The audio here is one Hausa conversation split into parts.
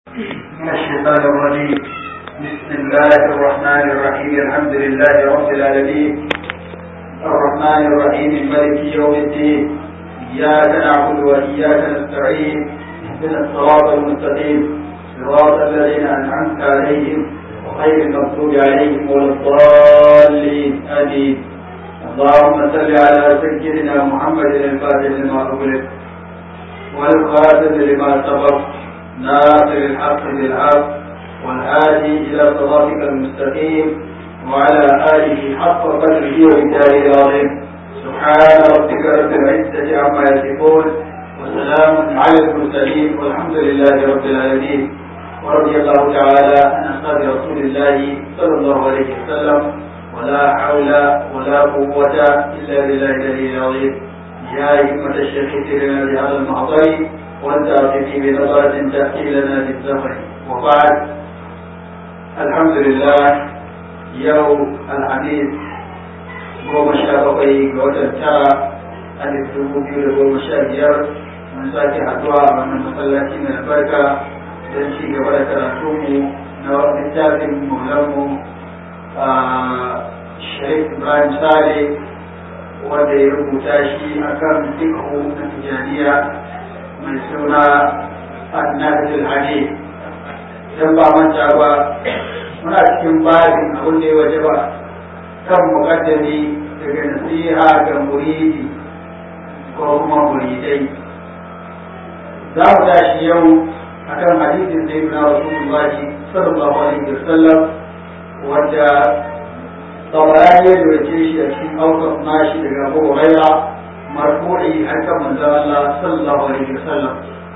من الشيطان الرجيم بسم الله الرحمن الرحيم الحمد لله رب العالمين الرحمن الرحيم مالك يوم الدين إياك نعبد وإياك نستعين اهدنا الصراط المستقيم صراط الذين أنعمت عليهم غير المغضوب عليهم ولا الضالين آمين اللهم صل على سيدنا محمد الفاتح لما أغلق والخاتم لما سبق ناصر الحق بالحق والهادي إلى صراطك المستقيم وعلى آله حق قدره ومثاله العظيم سبحان ربك رب العزة عما يصفون وسلام على المرسلين والحمد لله رب العالمين ورضي الله تعالى عن أصحاب رسول الله صلى الله عليه وسلم ولا حول ولا قوة إلا بالله العلي العظيم يا همة الشيخ سيرنا بهذا المحضر والتعطي بنظرة تأتي لنا بالزمن وبعد الحمد لله يوم الحديث goma sha bakwai ga watan tara a dubu biyu da goma sha biyar mun sake haduwa a wannan masallaci mai albarka don ci gaba da karatunmu na littafin maulanmu a sharif ibrahim sale wanda ya rubuta shi akan fikhu na tijaniya mai suna annabtul hadith dan ba manta ba muna cikin babin abin da ya waje ba kan muqaddami daga nasiha ga muridi ko kuma muridai za mu tashi yau akan hadisin da ibn Rasulullah sallallahu alaihi wasallam wanda tabarani ya doke shi a cikin aukar nashi daga Abu Hurairah marfu'i haka manzon Allah sallallahu alaihi wasallam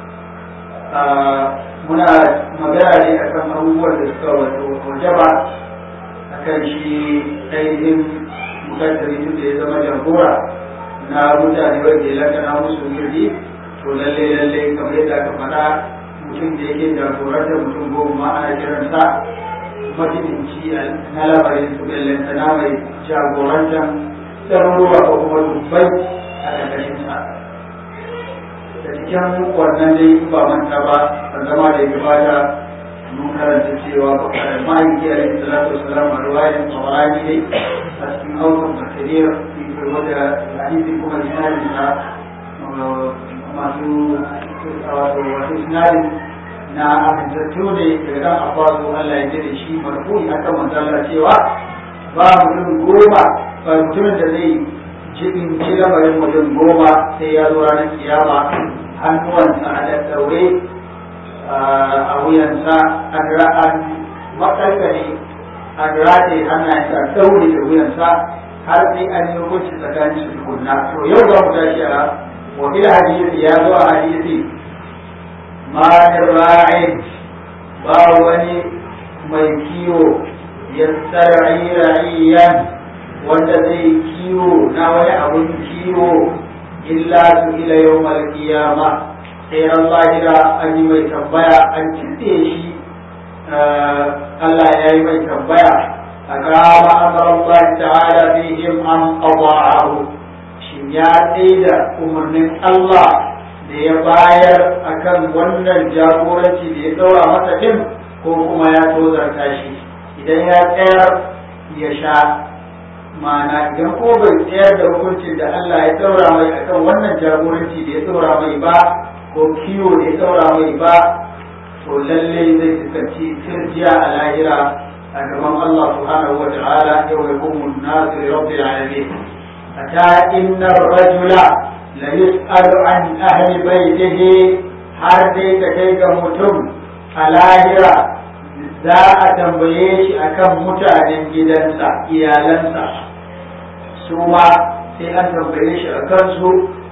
muna magana ne akan abubuwan da suka wato wajaba akan shi ainihin mukaddari tun da ya zama jagora na mutane wanda ya lakana musu yuri to lalle lalle kamar yadda aka faɗa mutum da yake jagorantar mutum goma ma ana kiransa majibinci na lamarin su bellantana mai jagorantar ɗaruruwa ko kuma dubbai a ƙarƙashinsa da cikin wannan dai ba manta ba a zama da ya gabata mun karanta cewa ma'aiki a yin salatu wasalam a ruwayan tsawarani dai a cikin haukan bakariyar wadda hadisi kuma sinadin na masu wato sinadin na amintattu ne daga dan abbasu Allah ya jere shi marfu'i akan manzala cewa ba mutum goma ba mutumin da zai cikin ci lamarin mutum goma sai ya zo ranar kiyama hannuwansa a daddaure a wuyansa an ra'an makarkare an rataye hannayensa a daure da wuyansa har sai an yi hukunci tsakanin su tukunna to yau za mu tashi a wakil hadisi ya zo a hadisi ma ra'in ba wani mai kiwo ya tsarari ra'iyan wanda zai kiwo na wani abun kiwo illa su ila yau malkiyama sai ran lahira an yi mai tambaya an kitse shi Allah ya yi mai tambaya a kama amar Allah ta'ala fihim an qada'ahu shin ya da umarnin Allah da ya bayar akan wannan jagoranci da ya daura masa din ko kuma ya tozarta shi idan ya tsayar ya sha ma'ana idan ko bai tsayar da hukuncin da Allah ya daura mai akan wannan jagoranci da ya daura mai ba ko kiwo da ya daura mai ba to lalle zai fuskanci tirjiya a lahira a gaban Allah subhanahu wa ta'ala yau ya kuma nasu da rabbil alamin ata inna rajula la yus'alu an ahli baitihi har dai ka kai ga mutum a lahira za a tambaye shi akan mutanen gidansa iyalansa su ma sai an tambaye shi a kansu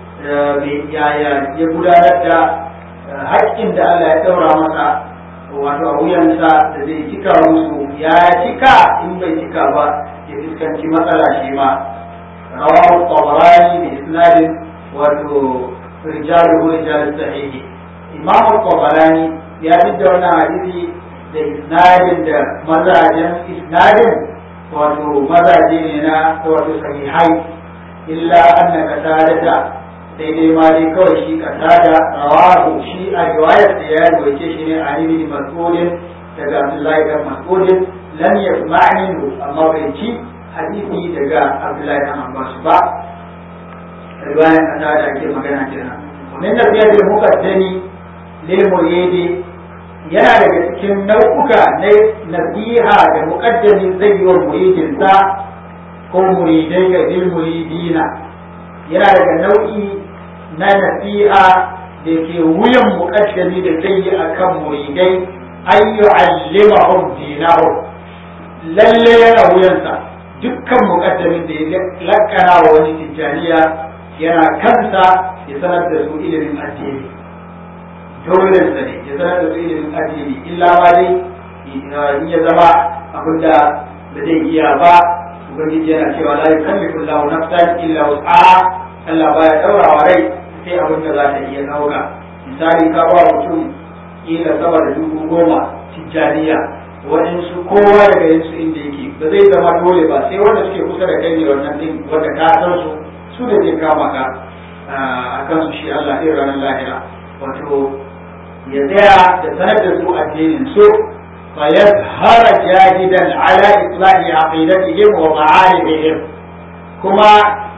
yaya ya gudanar da haƙƙin da Allah ya ɗaura masa wato a wuyansa da zai cika musu ya cika in bai cika ba ya fuskanci matsala shi ma rawahu tabarani da isnadin wato rijalu rijal sahihi imam tabarani ya da wannan hadisi da isnadin da mazajen isnadin wato mazaje ne na wato sahihai illa annaka sadata sai dai ma dai kawai shi kasa da rawahu shi a riwayar da ya rubuce shi ne a ibn mas'udin daga abdullahi dan mas'udin lam yasma'ni amma bai ci hadisi daga abdullahi dan abbas ba riwayar kasa da ake magana kenan min nabiyatul muqaddami lil muridi yana daga cikin nau'uka na nasiha da muqaddami zai yi wa muridinsa ko muridai ga lil muridina yana daga nau'i na nasiha da ke wuyan muƙaddami da zai yi a kan muridai an yi allimahum dinahum lalle yana wuyansa dukkan muƙaddamin da ya lakana wa wani tijjaniya yana kansa ya sanar da su ilimin addini dolensa ne ya sanar da su ilimin addini illa ma dai in ya zama abinda da zai iya ba ubangiji yana cewa la yukallifu Allahu nafsan illa wus'aha Allah baya daurawa rai sai abin da za ta iya dauka misali ka ba mutum kila sama da dubu goma tijjaniya waɗansu kowa daga yansu inda yake ba zai zama dole ba sai wanda suke kusa da kai ne wannan din wanda ka san su su da zai kama ka a kansu shi Allah ɗin ranar lahira wato ya tsaya da sanar da su addinin su فيظهر جاهدا على إصلاح عقيدتهم ومعارفهم كما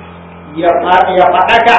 يفتك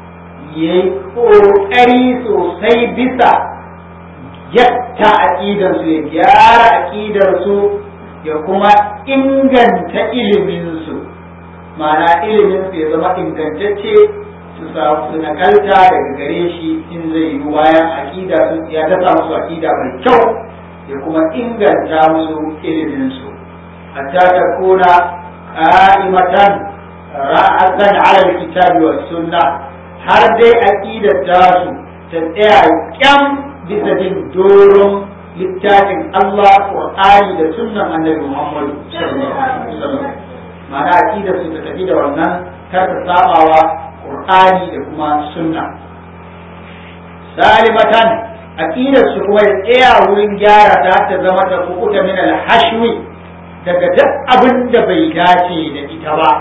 يقري سوسي بسا yatta aƙidarsu ya gyara aƙidarsu ya kuma inganta iliminsu ma'ana iliminsu ya zama ingantacce su samu su nakalta daga gare shi in zai yi bayan aƙida ya dasa musu aƙida mai kyau ya kuma inganta musu iliminsu hatta ta kuna qa'imatan ra'atan 'ala al-kitabi was sunna har dai aqidar tasu ta tsaya kyam bisa bin doron littafin Allah Qur'ani da sunnan Annabi Muhammad sallallahu alaihi wasallam ma'ana aqidar su ta tafi da wannan kar ta sabawa Qur'ani da kuma sunna salimatan aqidar su kuma ya tsaya wurin gyara ta ta zama ta kukuta min al-hashwi daga duk abin da bai dace da ita ba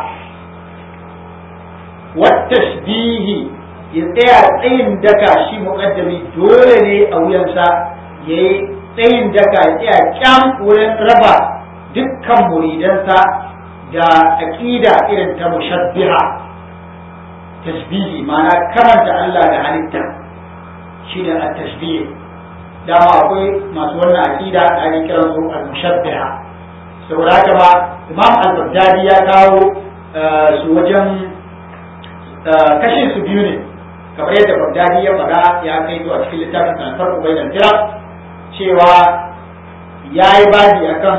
wattashbihi ya tsaya tsayin daka shi muqaddami dole ne a wuyansa yayi tsayin daka ya tsaya kyam wurin raba dukkan muridansa da aqida irin ta mushabbiha tashbihi ma'ana karanta Allah da halitta shi da at-tashbih dama akwai masu wannan aqida da ake kiran su al-mushabbiha saboda haka ba Imam al-Baghdadi ya kawo su wajen kashin su biyu ne kamar yadda Baghdadi ya faɗa ya kai zuwa cikin littafin al-Farq bain al-Firaq cewa yayi babi akan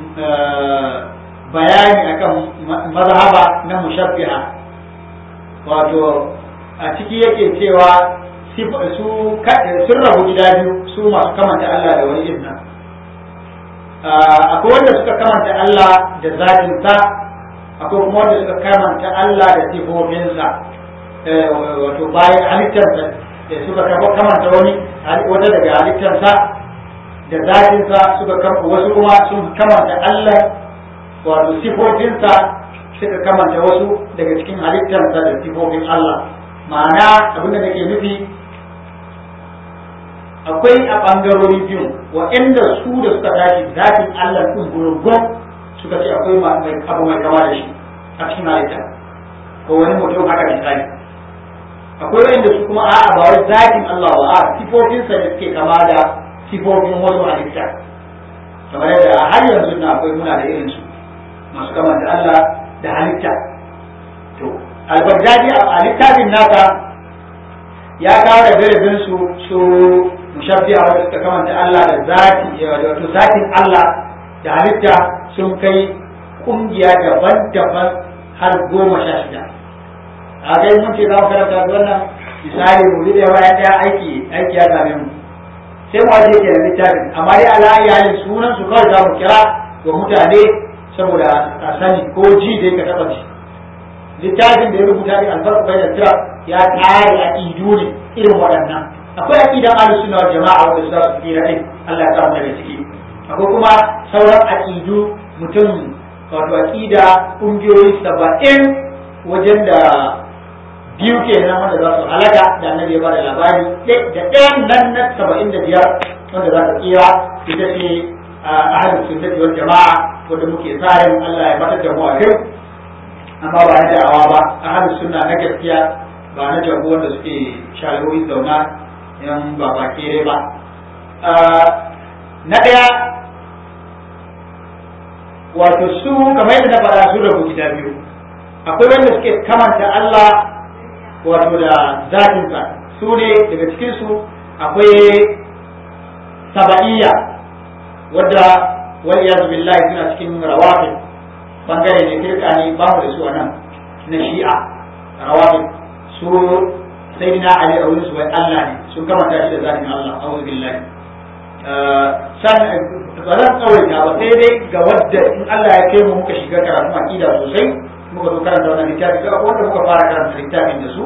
bayani akan mazhaba na mushabbiha wato a ciki yake cewa su sun rabu gida biyu su masu kamanta Allah da wani ibna akwai wanda suka kamanta Allah da zatinsa akwai kuma wanda suka kamanta Allah da sifofinsa wato bayan halittarsa da suka kamanta wani wata daga halittarsa da zatinsa suka kamanta wasu kuma sun kamanta Allah wato sifofinsa suka kamanta wasu daga cikin halittarsa da sifofin Allah ma'ana abinda nake nufi akwai a ɓangarori biyu waɗanda su da suka tashi zafin Allah ɗin gurgun suka ce akwai abu mai kama da shi a cikin halitta ko wani mutum haka misali akwai waɗanda su kuma a'a ba wai zafin Allah ba a sifofinsa da suke kama da sifofin wasu halitta kamar yadda har yanzu na akwai muna da irin su masu kama da Allah da halitta to al-Baghdadi a littafin nasa ya kawo da garibin su su mushabbiha wanda suka kamanta Allah da zati wato zatin Allah da halitta sun kai kungiya daban-daban har goma sha shida a kai mun ce za mu karanta wannan misali mu bi ɗaya bayan ɗaya aiki aiki ya same mu sai mu ajiye kenan littafin amma dai ala iyalin sunan su kawai za mu kira ga mutane saboda a sani ko ji dai ka taɓa ji littafin da ya rubuta ne alfarku bai da tira ya tsari aƙidu ne irin waɗannan akwai aƙidan ahlus sunna wal jama'a wanda za su tsira din Allah ya samu daga ciki akwai kuma sauran aƙidu mutum wato aƙida ƙungiyoyi saba'in wajen da biyu kenan wanda za su halaka da annabi ya bada labari da ɗayan nan na saba'in da biyar wanda za ta tsira ita ce ahalin sunnati wal jama'a wanda muke sa ran Allah ya fatar da mu a kai amma ba na da'awa ba ahalin sunna na gaskiya ba na jago wanda suke shalawoyi zauna yan ba ba kere ba na ɗaya wato su kamar yadda na faɗa su rabu gida biyu akwai wanda suke kamanta Allah wato da zatinsa su ne daga cikinsu akwai saba'iyya wadda wal iyaz billahi suna cikin rawafi bangare ne firka ne ba mu da su a nan na shi'a rawafi su sayyidina ali a wurin su wai Allah ne sun kamanta shi da zatin Allah a'udhu billahi san ba zan tsawaita ba sai dai ga wadda in Allah ya kai mu muka shiga karatu aqida sosai muka zo karanta wannan littafi ga wanda muka fara karanta littafin da su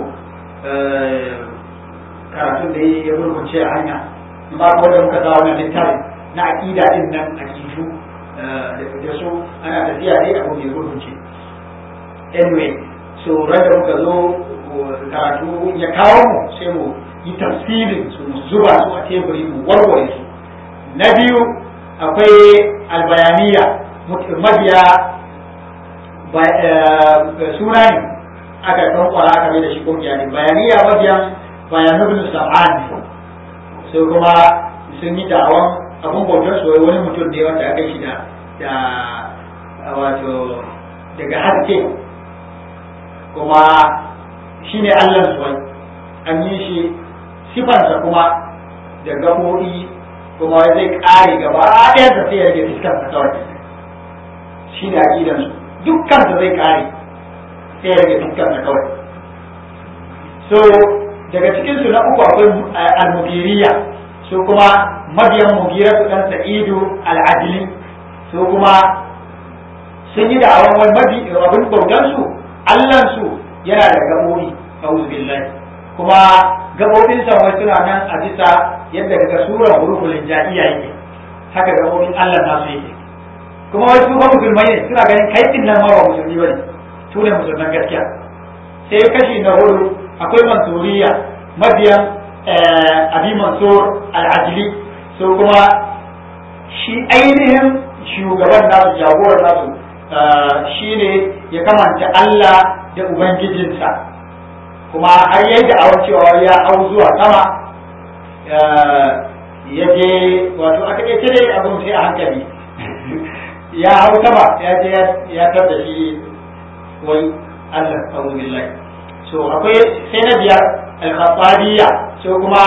karatun da ya gurgunce a hanya amma ko da muka zawo wannan littafin na aqida din nan aqidu da su ana tafiya dai abu mai gurgunce anyway so ran da muka zo karatu ya kawo mu sai mu yi tafsirin su mu zuba su a teburi mu warware su na biyu akwai albayaniya mabiya suna ne aka kan kwara aka mai da shi kungiya ne bayaniya mabiyan bayanan bin sam'an ne sai kuma sun yi da'awan abun bautar su wani mutum ne wanda aka shi da da wato daga haske kuma shi ne allah su an yi shi sifansa kuma da gaɓoɓi kuma zai ƙare gaba ɗaya da sai ya rage fuskarsa kawai shi ne aƙidansu dukkansa zai ƙare sai ya rage fuskarsa kawai so daga cikinsu na uku akwai al-mugiriya su kuma mabiyan mugira su ɗan sa'idu al-adili su kuma sun yi da'awan wani mabi abin bautansu allansu yana da gaɓoɓi a'udhu billahi kuma gaɓoɓinsa wai suna nan a bisa yadda daga sura huruful jaiya yake haka gaɓoɓin Allah nasu yake kuma wai su ba musulmai ne suna ganin kai din nan ma ba musulmi bane su ne musulman gaskiya sai kashi na hudu akwai mansuriya mabiyan abi mansur al-ajli su kuma shi ainihin shugaban nasu jagoran nasu shine ya kamanta Allah da ubangijinsa kuma har yayi da awon cewa ya hau zuwa sama ya je wato aka ce dai abin sai a hankali ya hau sama ya je ya tar da shi wai Allah a'udhu billahi so akwai sai na biyar al-khatabiyya so kuma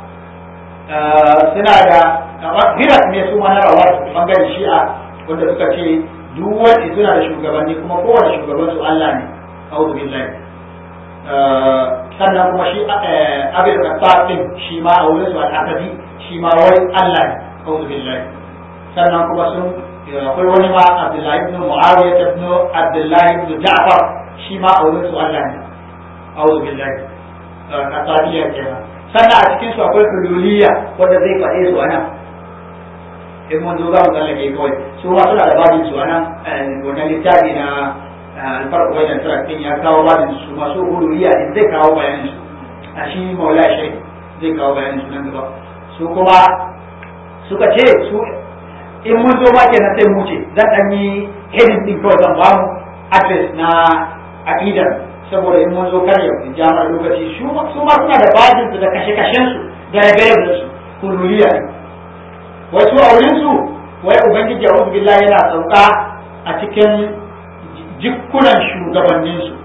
suna da hirat ne su ma na rawar bangaren shi'a wanda suka ce duk wani suna da shugabanni kuma kowane shugaban su Allah ne a'udhu billahi sannan kuma shi abin da din shi ma a wurin su al'akadi shi ma wai Allah ne a'udhu billahi sannan kuma sun akwai wani ma Abdullahi ibn Muawiya ibn Abdullahi ibn Ja'far shi ma a wurin su Allah ne a'udhu billahi kasabiyya kenan sannan a cikin su akwai hululiyya wanda zai faɗe su anan in mun zo za mu tsallake kawai su ma suna da babin su anan wannan littafi na alfarko wajen tarakin ya kawo babin su masu huluriya in zai kawo bayanin su a shi maula shai zai kawo bayanin su nan gaba su kuma suka ce su in mun zo ma kenan sai mu ce zan dan yi hedin din kawai zan ba mu address na aqidar saboda in mun zo kar ya jama'a lokaci su ma suna da babin su da kashe-kashen su da rabe su huluriya ne wasu a wurin su wai ubangiji a'udhu billahi yana sauka a cikin jikunan shugabanninsu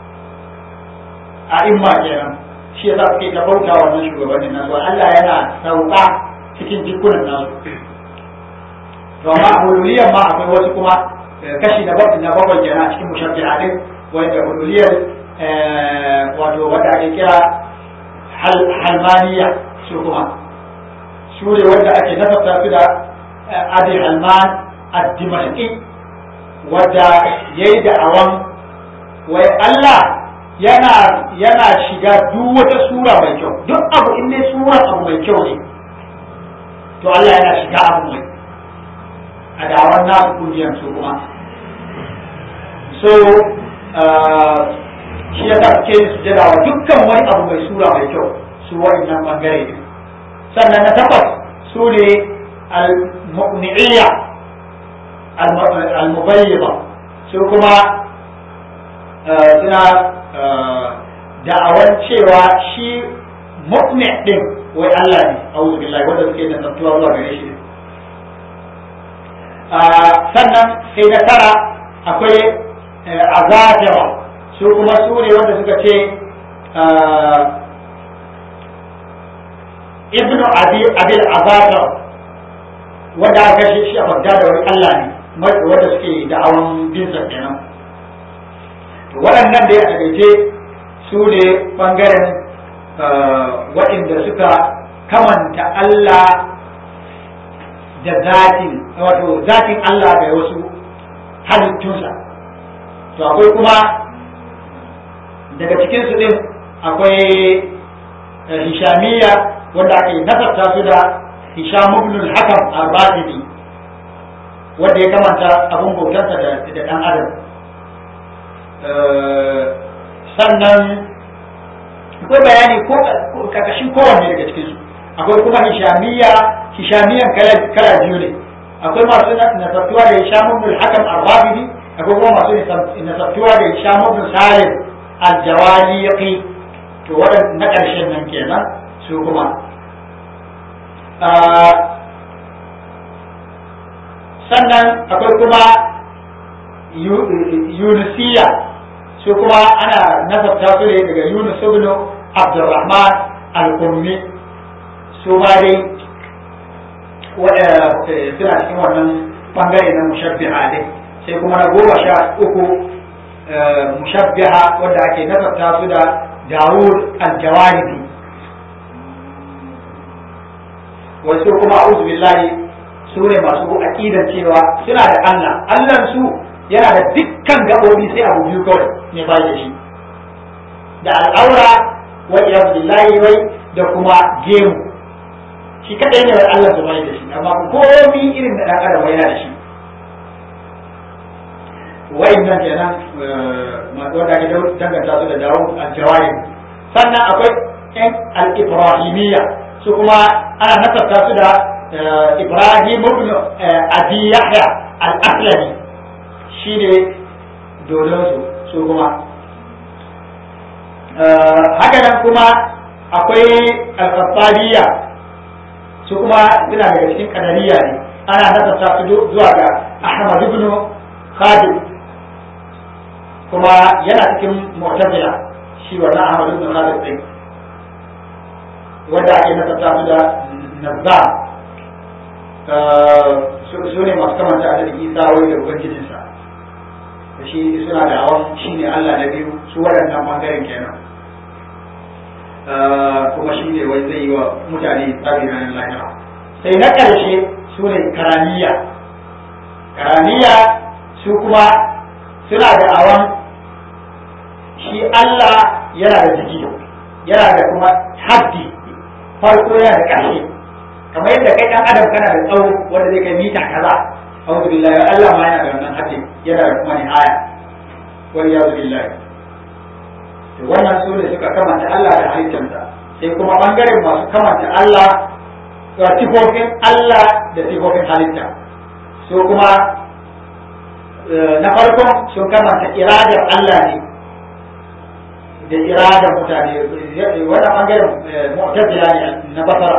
a imma kenan shi yasa suke ta bauta wannan shugabannin nasu Allah yana sauka cikin jikunan nasu to amma hululiyan ma akwai wasu kuma kashi na bakwai na bakwai kenan a cikin mushabbiha din wanda hululiyar wato wanda ake kira halmaniya su kuma su ne wanda ake nasabta su da adi halman ad-dimashqi wadda ya yi da'awan wai Allah yana yana shiga duk wata sura mai kyau duk abu in dai sura abu mai kyau ne to Allah yana shiga abu mai a da'awan nasu kungiyar su kuma so shi ya sa suke yin sujada wa dukkan wani abu mai sura mai kyau su wa'annan bangare ne sannan na takwas su ne al-muqni'iyya al-mubayyida su kuma suna da'awan cewa shi muqni din wai Allah ne a'udhu billahi wanda suke da tsaftuwa zuwa gare shi sannan sai na tara akwai azatira su kuma su ne wanda suka ce ibnu abil azatira wanda aka kashe shi a bagda da wani Allah ne wanda suke da'awan binsa kenan waɗannan da ya takaice su ne ɓangaren waɗanda suka kamanta Allah da zatin wato zatin Allah da wasu halittunsa to akwai kuma daga cikinsu ɗin akwai hishamiya wanda ake nasarta su da hisham ibn al-hakam al-batini wanda ya kamanta abin bautarsa da ɗan adam sannan akwai bayani ko karkashin kowanne daga cikinsu akwai kuma hishamiya hishamiyan kala biyu ne akwai masu nasabtuwa da hisham ibn al-hakam al-rabidi akwai kuma masu nasabtuwa da hisham ibn salim al-jawaliqi to waɗanda na ƙarshen nan kenan su kuma sannan akwai kuma yunusiya su kuma ana nasabta su ne daga yunus ibn abdurrahman al-ummi su ma dai suna cikin wannan bangare na mushabbiha dai sai kuma na goma sha uku mushabbiha wanda ake nasabta su da dawud al-jawaribi wasu kuma a'udhu billahi su ne masu aqidan cewa suna da Allah Allah su yana da dukkan gabobi sai abu biyu kawai ne ba da shi da al'aura wa iyaz billahi wai da kuma gemu shi kadai ne wai Allah bai da shi amma komi irin da dan adam yana da shi wa'annan kenan wanda ake danganta su da dawo al-jawari sannan akwai yan al-ibrahimiyya su kuma ana nasarta su da ibrahim ibn abi yahya al-aslami shi ne dodonsu su kuma haka nan kuma akwai al-khattariya su kuma suna daga cikin kadariya ne ana nasarta su zuwa ga ahmad ibn khadim kuma yana cikin mu'tazila shi wannan ahmad ibn khadim din wanda ake nasarta su da nazza su ne masu kamanta da isa wai da ubangijinsa da shi suna da awon shi ne allah na biyu su waɗannan ɓangaren kenan kuma shi ne wai zai yi wa mutane tsabi ranar lahira sai na ƙarshe su ne karaniya karaniya su kuma suna da awon shi allah yana da jiki yana da kuma haddi farko yana da ƙarshe kamar yadda kai ɗan adam kana da tsawo wanda zai kai mita kaza a'udhu billahi Allah ma yana da wannan haddi yana da kuma nihaya wal ya'udhu billahi to wannan su ne suka kamanta Allah da halittarsa sai kuma bangaren masu kamanta Allah da sifofin Allah da sifofin halitta su kuma na farkon sun kamanta iradar Allah ne da iradar mutane wannan bangaren mu'tazila ne na basara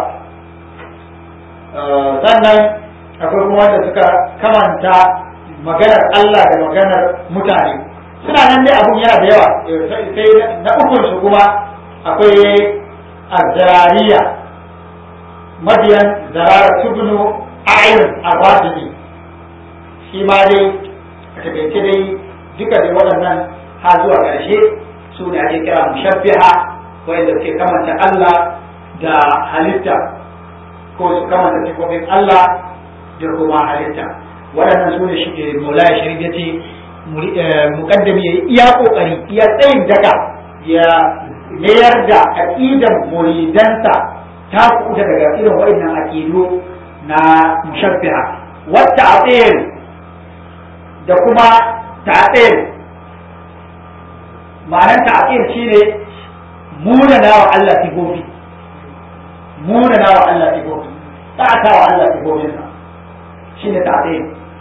sannan akwai kuma wanda suka kamanta maganar Allah da maganar mutane suna nan dai abun yana da yawa sai na ukun su kuma akwai azzariya mabiyan zarara tubnu ayin abadini shi ma dai a takaice dai duka dai waɗannan ha zuwa ƙarshe su ne ake kira mushabbiha wanda suke kamanta Allah da halitta ko su kamanta sifofin Allah da kuma halitta waɗannan su ne shi maulaya sharif ya ce mukaddami ya yi iya ƙoƙari iya tsayin daga ya mayar da aƙidan muridansa ta kuta daga irin waɗannan aƙidu na mushabbiha wata atsir da kuma ta'atsir ma'anar ta'til shine munana wa Allah sifofi munana wa Allah sifofi ta'ata wa Allah sifofinsa shine ta'til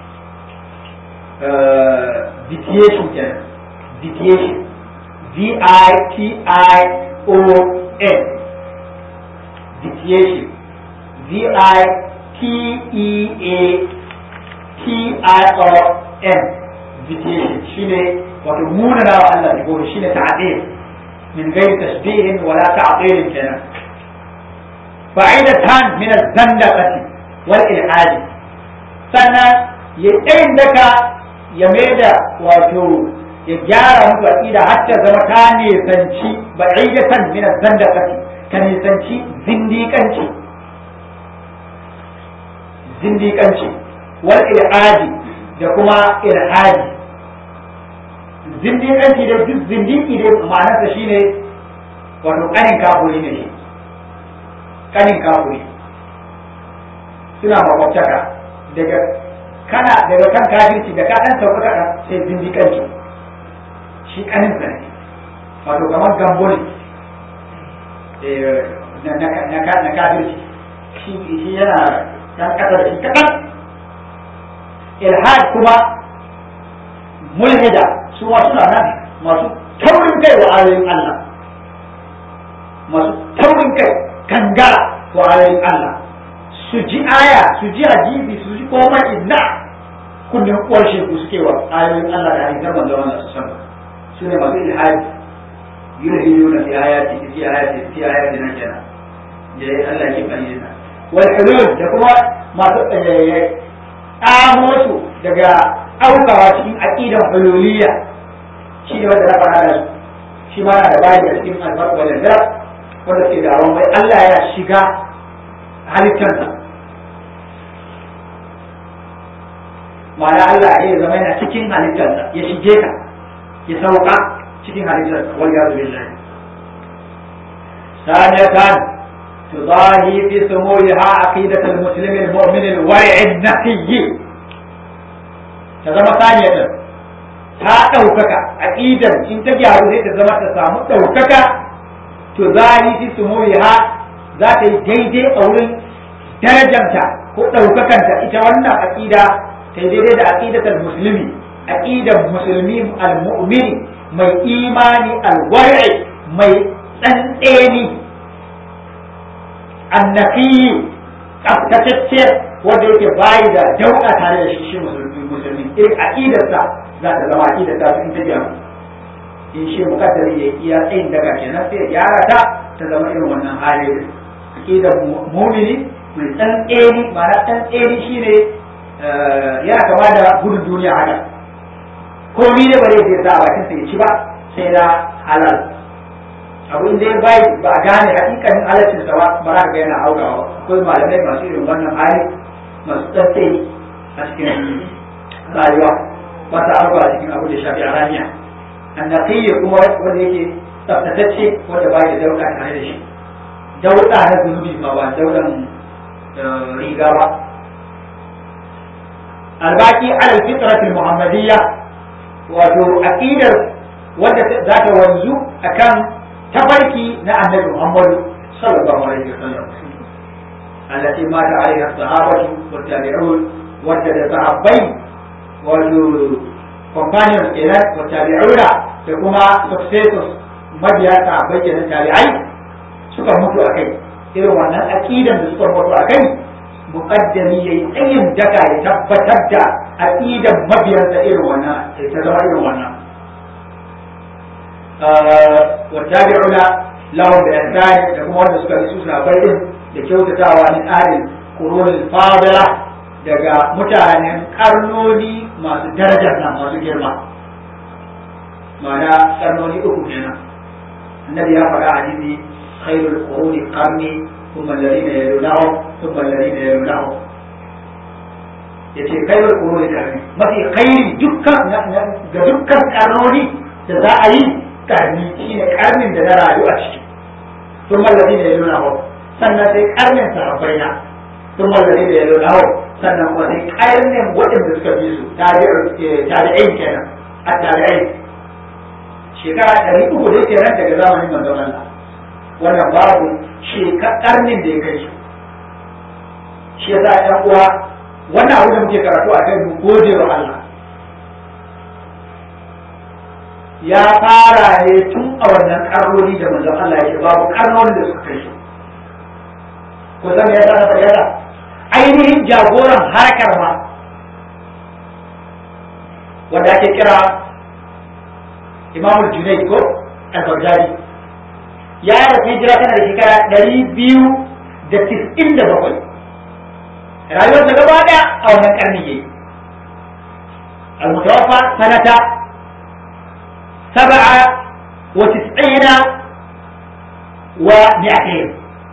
deviation kenan deviation V I T I O N deviation V I T E A T I O N deviation shine wato munana wa Allah sifofi shine ta'til من غير تشبيه ولا تعطيل كلام فعيدة من الزندقة والإلحاد سنة يتين لك يميدا واتو يجارة متوكيدة حتى زمكاني سنشي بعيدة من الزندقة كان يسنشي زنديقانشي زنديقانشي والإلحاد يكما إلحادي zindiƙanci da duk zindiki da ma'anarsa shine wato kanin kafuri ne shi kanin kafuri suna makwabtaka daga kana daga kan kafirci da ka dan sauka kaɗan sai zindiƙanci shi kanin sa ne wato kamar gambo ne na kafirci shi yana dan ƙasa da shi kaɗan ilhad kuma mulhida su ma suna nan masu taurin kai wa ayoyin Allah masu taurin kai kangara wa ayoyin Allah su ji aya su ji hadisi su ji komai inna kunnen uwar shegu suke wa ayoyin Allah da hadisan manzo Allah su san su ne masu ilhadi yulhiduna fi ayati fi ayati fi ayati na kenan da Allah ke bani da wal hulul da kuma masu tsamo su daga aukawa cikin aqidan hululiyya shi ne wanda na faɗa da shi ma na da bayi da cikin albarka wanda da wanda ke da awon wai Allah ya shiga halittarsa ma'ana Allah ya zama yana cikin halittarsa ya shige ka ya sauka cikin halittarsa wal ya zubi lillahi saniyatan تضاهي في سموها عقيدة المسلم المؤمن الورع النقي تزم ثانية ta ɗaukaka aƙidar in ta gyaru sai ta zama ta samu ɗaukaka to zari fi su ha za ta yi daidai a wurin darajanta ko ɗaukakanta ita wannan aƙida ta yi daidai da aƙidatar musulmi aƙidar musulmi al-mu'mini mai imani al-wari mai tsantseni annafi tsaftatacce wanda yake bayi da dauka tare da shi shi musulmi musulmi irin aqidarsa za ta zama aqidar ta in ta gyaru in shi mukaddari ya iya tsayin daga kenan sai ya gyara ta ta zama irin wannan hali aqidar mu'mini mai tsantseni ma'ana tsantseni shine yana kama da gudun duniya haka komai ne ba zai sa a bakin sa ya ci ba sai da halal abu inda ya bai ba a gane hakikanin halaccin sa ba ba za ga yana aukawa akwai malamai masu irin wannan hali masu tsantseni a cikin rayuwa ba ta auka a cikin abu da shafi a raniya annaqiyya kuma wanda yake tsaftatacce wanda ba ya dauka tare da shi dauda na zunubi ba ba daudan riga ba albaki alal fitratul muhammadiyya wato aqidar wanda za ta wanzu akan tafarki na annabi muhammadu sallallahu alaihi wasallam التي مات عليها الصحابة والتابعون وجد صحابي والكومبانيون كده والتابعون كما سكسيسوس مبيا صحابي كده تابعي suka mutu a kai irin wannan aqidan da suka mutu a kai muqaddami yayi tsayin daka ya tabbatar da aqidan mabiyansa irin wannan ta zama irin wannan wa tabi'una lahum bi ihsan da kuma wanda suka bi su sahabbai din da kyautatawa min ahlil qurunil fadila daga mutanen karnoni masu darajar nan masu girma ma'ana karnoni uku kenan annabi ya faɗa hadisi khairul quruni qarni thumma alladhina yalunahum thumma alladhina yalunahum yace khairul quruni qarni mafi khairi dukkan ga dukkan karnoni da za a yi karni shine karnin da na rayu a ciki thumma alladhina yalunahum sannan sai karnin sahabbai na sun mallari da yalo na hau sannan kuma sai karnin waɗanda suka bi su tabi'ai kenan a tabi'ai shi shekara ɗari uku da yake nan daga zamanin manzon Allah wannan babu shekarnin da ya kai shi shi yasa ɗan uwa wannan abu da muke karatu a kai mu gode wa Allah ya fara ne tun a wannan karnoni da manzon Allah yake babu karnoni da suka kai shi ko zan ya sana bayyana ainihin jagoran harkar ma wanda ake kira Imam Junaid ko al-Baghdadi ya yi rafi hijira tana da shekara ɗari biyu da tis'in da bakwai rayuwar da gaba ɗaya a wannan karni yayi al-mutawaffa sanata سبعة وتسعين ومئتين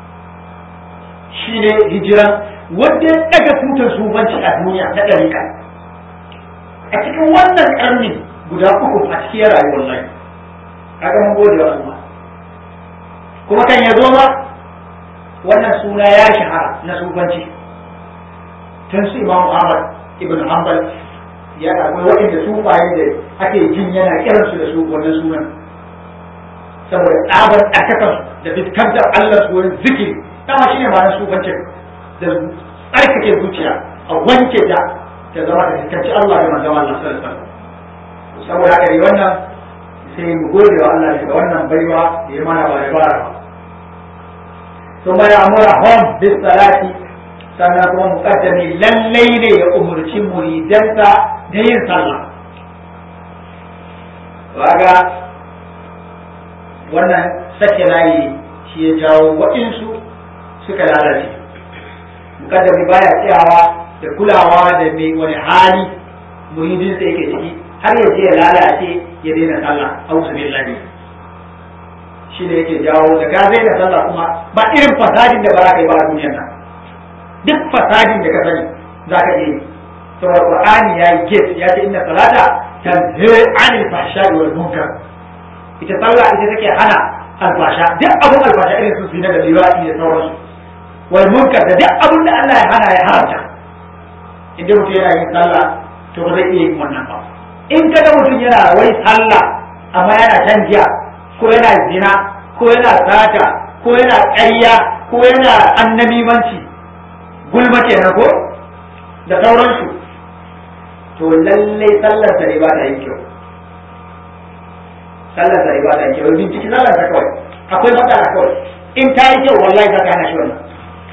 shine hijira wanda ya daga tutar sufanci a duniya na ɗarika a cikin wannan ƙarni guda uku a cikin rayuwar lai kaga mun gode wa Allah kuma kan ya zo ma wannan suna ya shahara na sufanci tun su Imam Ahmad ibn Hanbal ya akwai waɗanda sufaye da ake jin yana kiransu da su wannan sunan saboda tsabar ɗarkakan da fiskantar Allah su wurin zikiri dama shine ma na sufancin da tsarkake zuciya a wanke ta ta zama da fiskanci Allah da manzon Allah sallallahu alaihi wasallam saboda haka ne wannan sai mu gode wa Allah daga wannan baiwa da ya mana ba da bara ba ثم يأمرهم بالصلاة sannan kuma mukaddami lallai ne ya umurci muridansa da yin sallah waga wannan sake layi shi ya jawo waɗansu suka lalace mukaddami baya tsayawa da kulawa da mai wani hali muridinsa yake ciki har ya je ya lalace ya daina sallah auzu billahi shi ne yake jawo da ka zai da sallah kuma ba irin fasadin da ba za ka yi ba a duniyar nan duk fasadin da ka sani za ka iya yi saboda qur'ani ya yi gate ya ce inna salata tanhi anil fahsha'i wal munkar ita sallah ita take hana alfasha duk abun alfasha irin su zina da liwadi da sauransu wal munkar da duk abun da Allah ya hana ya haramta idan mutum yana yin sallah to ba zai iya yin wannan ba in ka ga mutum yana wai sallah amma yana shan giya ko yana zina ko yana sata ko yana ƙarya ko yana annamimanci gulma kenan ko da sauransu to lallai sallar sa ne ba ta yin kyau sallar sa ne ba ta yin kyau binciki sallar sa kawai akwai matsala kawai in ta yi kyau wallahi za ka hana shi wannan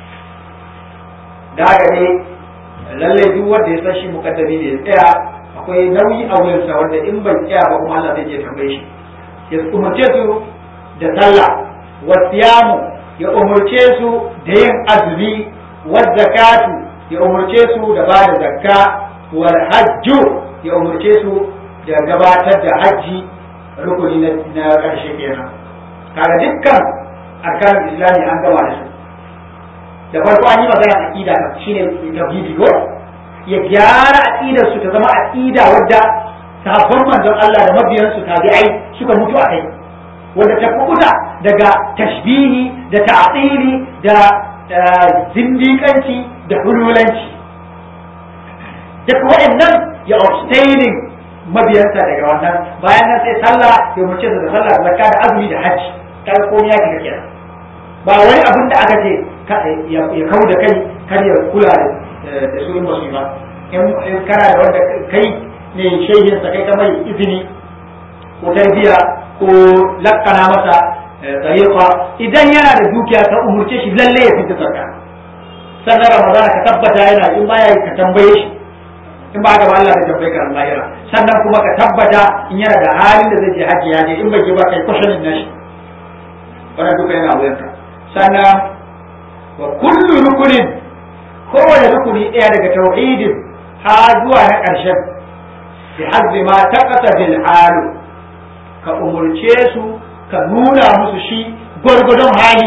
da haka ne lallai duk wanda ya san shi mukaddami ne ya tsaya akwai nauyi a wurinsa wanda in bai tsaya ba kuma Allah zai je tambaye shi ya umarce su da sallah wa siyamu ya umarce su da yin azumi wa zakatu ya umarce su da ba da zakka wal hajju ya umarce su da gabatar da hajji rukuni na ƙarshe kenan kaga dukkan arkan islami an gama da su da farko an yi magana aqida shine tauhidi ko ya gyara aqidar su ta zama aqida wadda sahabban manzon Allah da mabiyansu tabi'ai suka mutu a kai wanda ta kubuta daga tashbihi da ta'tili da zindiƙanci da hululanci duk waɗannan ya abstaining mabiyansa daga wannan bayan nan sai sallah ya mace da sallah zakka da azumi da hajji kaga komai ya kika kenan ba wani abin da aka ce ya kau da kai kar ya kula da su in basu ba in kana da wanda kai ne shehin sa kai ka mai izini ko tarbiya ko lakkana masa tariqa idan yana da dukiya ka umurce shi lalle ya fita zakka sannan ramadana ka tabbata yana in baya ka tambaye shi in ba ga ba Allah da tambaye ka lahira sannan kuma ka tabbata in yana da halin da zai je haji ya je in bai je ba kai kwashanin nashi wannan duka yana wuyanka sannan wa kullu rukunin kowane rukuni ɗaya daga tauhidin ha zuwa na ƙarshen bi hazbi ma taqata bil halu ka umurce su ka nuna musu shi gwargwadon hali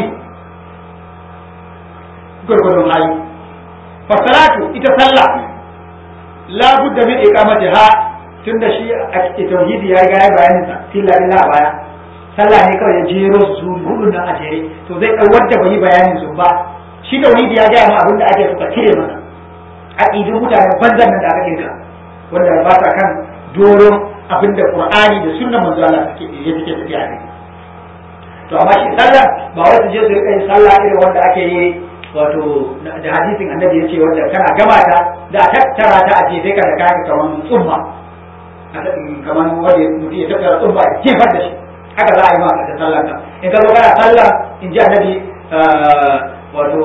gwargwadon hali fasalatu ita sallah la budda min iqamatiha tunda shi a tauhidi ya ga bayanin sa filla illa baya sallah ne kawai ya jero su hudu nan a jere to zai dau wanda bai bayanin su ba shi tauhidi ya ga ma abin da ake suka cire masa aqidun mutane banzan nan da aka kinka wanda ba sa kan doron abinda qur'ani da sunnar manzo Allah suke ya suke tafiya ne to amma shi sallah ba wai su je su rika yin sallah irin wanda ake yi wato da hadisin annabi ya ce wanda kana gama ta da a tattara ta a jefe ka da kayan kamar tsumma kamar wanda mutum ya tattara tsumma ya jefar da shi haka za a yi maka da sallah ka in ka zo kana sallah in ji annabi wato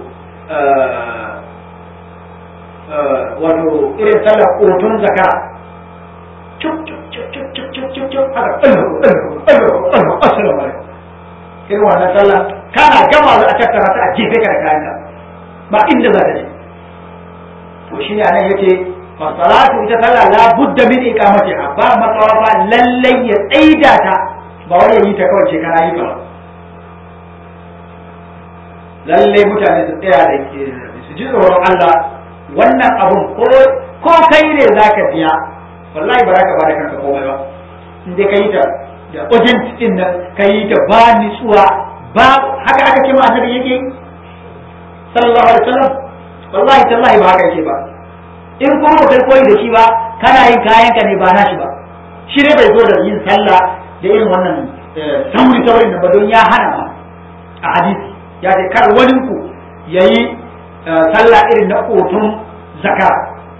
wato irin sallar ƙotun zakara cuk cuk cuk cuk cuk cuk cuk cuk haka ɗalhu ɗalhu ɗalhu ɗalhu assalamu alaikum irin wannan sallah kana gama za a tattara ta a jefe ka da kayanka ba inda za ta je to shi ne anan yake fasalatu ita sallah la budda min iqamatiha ba matsawa ba lallai ya tsaida ta ba wani yi ta kawai kana yi ba lallai mutane su tsaya da su ji tsoron Allah wannan abun ko ko kai ne zaka biya wallahi ba za ka bada kanka komai ba in dai ka yi ta da urgent din nan ka yi ta ba nitsuwa ba haka aka ce ma annabi yake sallallahu alaihi wasallam wallahi tallahi ba haka yake ba in kuma ba kai koyi da shi ba kana yin kayan ka ne ba nashi ba shi ne bai zo da yin sallah da irin wannan sauri saurin da ba don ya hana ma a hadisi ya ce kar wani ku yayi sallah irin na otun zakara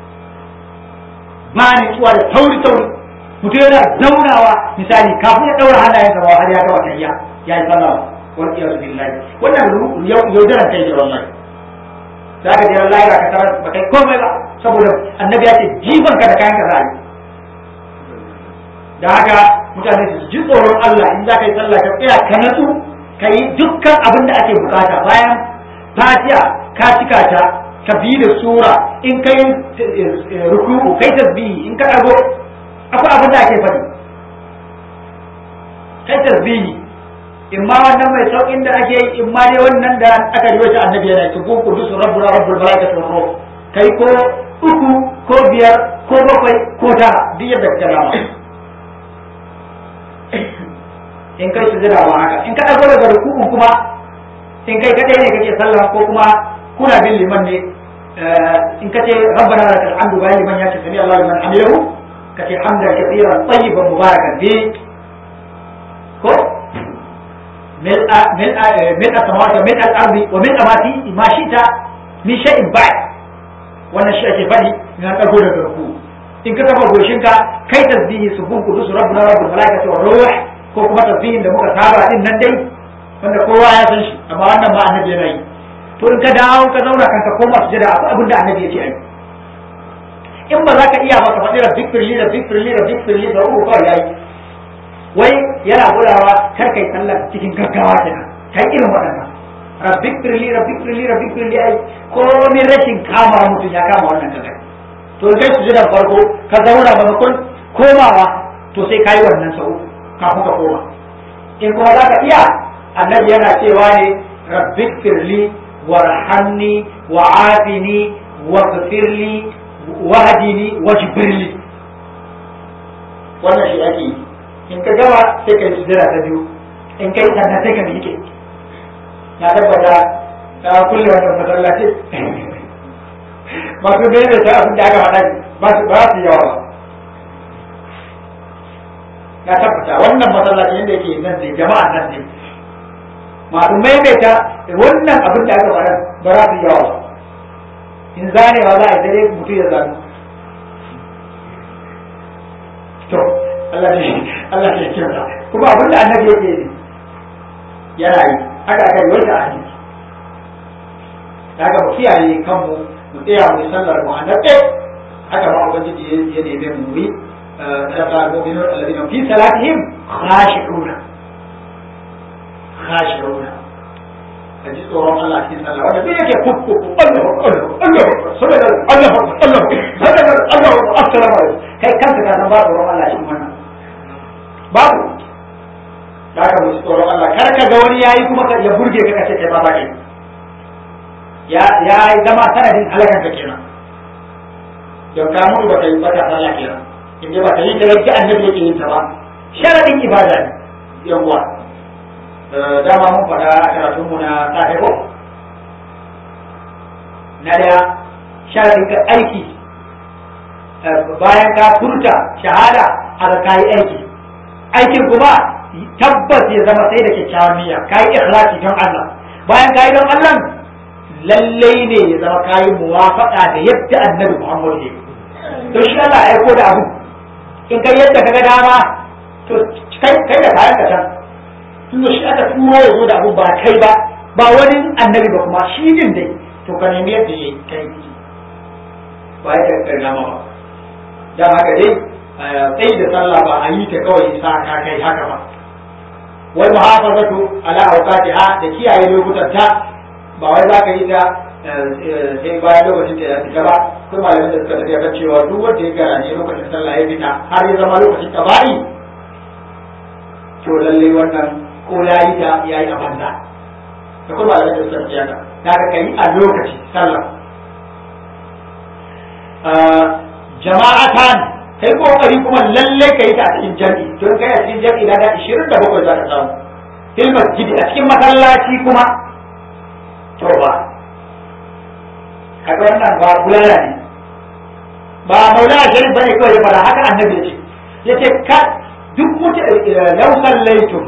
ba nitsuwa da sauri sauri mutum yana zaunawa misali kafin ya daura hannayensa ba har ya gaba tayya ya yi sallah wal iyadu billahi wannan yaudaran kai ne wallahi za ka je Allah ya ka tarar ba kai komai ba saboda annabi ya ce jifan ka da kayan ka za yi da haka mutane su ji tsoron Allah in za ka yi sallah ka tsaya ka natsu ka yi dukkan abin da ake bukata bayan fatiha ka cika ta ka bi da sura in kai ruku'u kai tasbihi in ka dago akwai abin da ake faɗi kai tasbihi in ma wannan mai saukin da ake yi in ma dai wannan da aka yi wata annabi yana ci ko kudu su rabbuna rabbul malaikatu wa ruh kai ko uku ko biyar ko bakwai ko tara duk yadda ka dama in kai su jira wa haka in ka dago daga rukun kuma in kai kadai ne kake sallah ko kuma kuna bin liman ne in kace rabbana lakal hamdu bayan liman ya ce sami Allah liman hamidahu kace hamdan kathiran tayyiban mubarakan bi ko ملء ملء ملء السماوات وملء الارض وملء ما فيه ما شئت من شيء بعد wannan shi ake faɗi in an ɗago daga ruku in ka kafa goshinka kai tasbihi subun kudus rabbuna rabbul malaikati wa ruh ko kuma tasbihin da muka saba din nan dai wanda kowa ya san shi amma wannan ba annabi yana yi to in ka dawo ka zauna kanka koma sujada akwai abin da annabi ya ce ai in ba za ka iya ba ka faɗi rabbik firli rabbik firli rabbik firli da uku kawai yayi wai yana gudawa kar kai sallar cikin gaggawa kenan kai irin waɗannan rabbik firli rabbik firli rabbik firli ai ko min rashin kama mutum ya kama wannan kaza to kai su jira farko ka zauna maimakon komawa to sai kai wannan sau kafin ka koma in kuma za ka iya annabi yana cewa ne rabbik firli warhamni wa'afini waghfirli wahdini wajbirli wannan shi ake yi in ka gama sai ka yi sujjada ta biyu in kai sannan sai ka miƙe na tabbata ta kulle wannan masallaci masu mene ta abin da aka faɗa ba su ba su yawa ba na tabbata wannan masallaci yadda yake nan ne jama'an nan ne masu maimaita wannan abin da aka faɗa ba za su yawa ba in zanewa za a yi dare mutum ya zanu to Allah ne Allah ne kyauta kuma abin da annabi yake yi yana yi haka aka yi wata hadisi daga mu kiyaye kanmu mu tsaya mu sallar mu annabi haka ma ubangiji ya neme mu yi daga mu'minun alladhina fi salatihim khashi'una khashi'una ka ji tsoron Allah cikin sallah wanda duk yake kukku Allah Allah Allah saboda Allah Allah saboda Allah assalamu alaikum kai kanka ka san ba tsoron Allah cikin wannan babu da ka musu tsoron Allah kar ka ga wani yayi kuma ya burge ka kace kai ba ba kai ya ya zama sanadin halakan ka kenan don ka mutu ba kai ba ka sallah kenan in dai ba ka yi ta yadda annabi yake yin ta ba sharadin ibada ne yawa dama mun faɗa a karatun mu na safe ko na daya sharadin ka aiki bayan ka furta shahada a ga kayi aiki aikin kuma tabbas ya zama sai da kyakkyawan niyya kayi ikhlasi don Allah bayan kayi don Allah lallai ne ya zama kayi muwafaqa da yadda annabi Muhammad ya to shi Allah ya aiko da abu in kai yadda kaga dama to kai kai da kayan ka can tunda shi aka turo ya zo da abu ba kai ba ba wani annabi ba kuma shi din dai to ka nemi yadda ya kai ba ya kai dama ba dan haka dai tsayi da sallah ba a yi ta kawai sa ka kai haka ba wal muhafazatu ala awqatiha da kiyaye lokutan ta ba wai za ka yi ta sai bayan lokacin da ya fita ba kuma malamin da suka tafiya kan cewa duk wanda ya gara ne lokacin sallah ya fita har ya zama lokacin taba'i to lalle wannan ko ya yi ta ya yi a banza da kuma malamin da suka tafiya ka da ka kai a lokaci sallah jama'atan kai kokari kuma lalle ka yi ta a cikin jami'i don kai a cikin jami'i na da 27 za ka samu fil masjidi a cikin masallaci kuma to ba kaga wannan ba bulala ne ba maula sharif bane kawai ya fara haka annabi yace yace ka duk mutu law sallaitum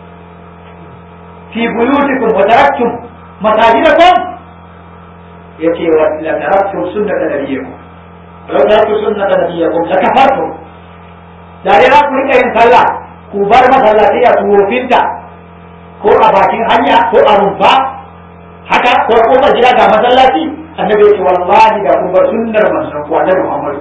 fi buyutikum wa taraktum masajidakum yace wa la taraktum sunnata nabiyikum law taraktum sunnata nabiyikum la kafartum da dai za ku rika yin sallah ku bar masallaci a tuwofinta ko a bakin hanya ko a rumfa haka ko kofar gida ga masallaci annabi ya ce wallahi da kun bar sunnar manzon ku annabi Muhammad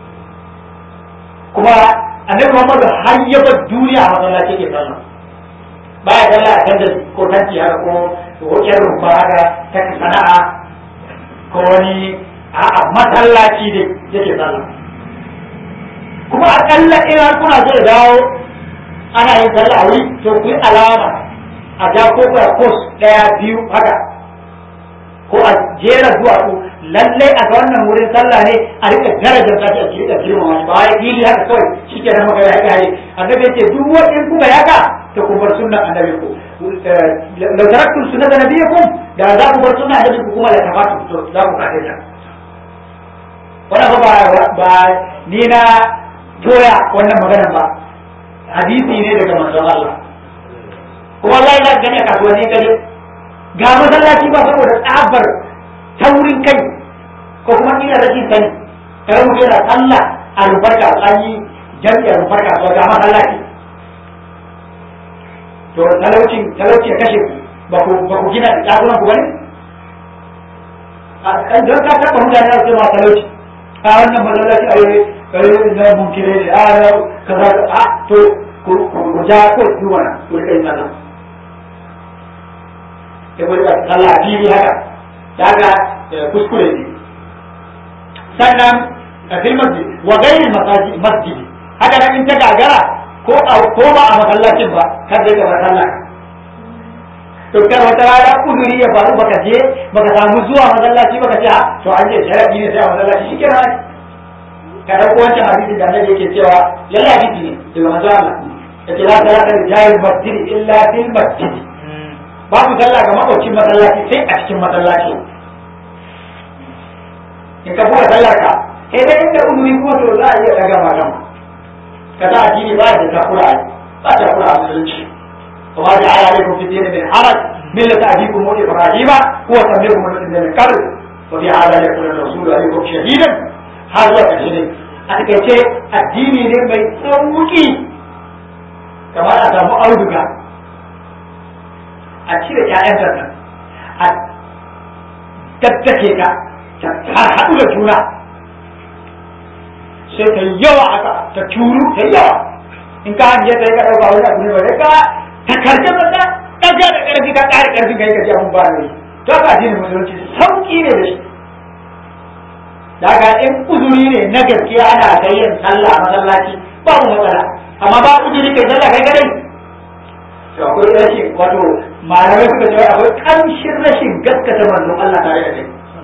kuma annabi Muhammad har ya bar duniya a masallaci ke sallah baya sallah a tanda ko tanti haka ko hoƙiyar rumfa haka ta sana'a ko wani a masallaci dai yake sallah kuma akalla in har kuna so dawo ana yin sallah a wuri to ku yi alama a ja ko kos ɗaya biyu haka ko a jera duwatsu lallai a ga wannan wurin sallah ne a rika darajar ta a cikin da girmama shi ba ya fili haka kawai shi ke nan magana ya kare annabi ya ce duk wani in kuka yaka to ku bar sunnan annabi ku law taraktum sunnata nabiyikum da za ku bar sunnan annabi ku kuma la tafatu to za ku kace ta wannan ba ba ni na toya wannan maganar ba hadisi ne daga manzon Allah kuma Allah ya gani a kasuwanni kaje ga masallaci ba saboda tsabar taurin kai ko kuma ina rashin sani kai mu yana sallah a rufar kasuwanni jami'ar rufar kasuwa ga masallaci to talaucin talauci ya kashe ku ba ku ba ku gina ɗakunan ku bane a don ka taɓa mutane a cewa talauci a wannan masallaci a yi kai na munkire ne a kaza a to ku ja ko ku wana ku rika yin sallah ya bari a sallah fili haka daga kuskure ne sannan a fil masjid wa gairi masjidi haka nan in ta gagara ko a ko ba a masallacin ba kar da gaba sallah to kar wata rana uzuri ya faru baka je baka samu zuwa masallaci baka ce to an je sharadi ne sai a masallaci shikenan ka dauko wancan hadisi da annabi yake cewa lalla hadisi ne daga manzo Allah yace la salata li jahil masjid illa fil masjid babu sallah ga makwacin masallaci sai a cikin masallaci in ka buga sallar ka sai dai inda uzuri kuma to za a iya daga magana ka za a jini ba da takura ba da takura a musulunci وما جعل عليكم في الدين من حرج ملة أبيكم إبراهيم هو سميكم من من قبل وفي هذا يكون الرسول عليكم شهيدا هذا كشهيد أتكيتي الدين ne mai sauki kamar a samu auduga a cire ƴaƴan nan a tattake ka ta haɗu da juna sai ta yawa haka ta turu ta yawa in ka hanje ta yi ka ɗauka wani abu ne ba ka ta karce mata ɗaga da ƙarfi ka ƙara ƙarfi ka yi ka ji abun ba ne to haka addinin musulunci sauƙi ne da shi daga in uzuri ne na gaskiya ana ga yin sallah a masallaci babu matsala amma ba uzuri kai sallah kai kadai to akwai rashin wato malamai suka ce akwai kamshin rashin gaskata manzon Allah tare da kai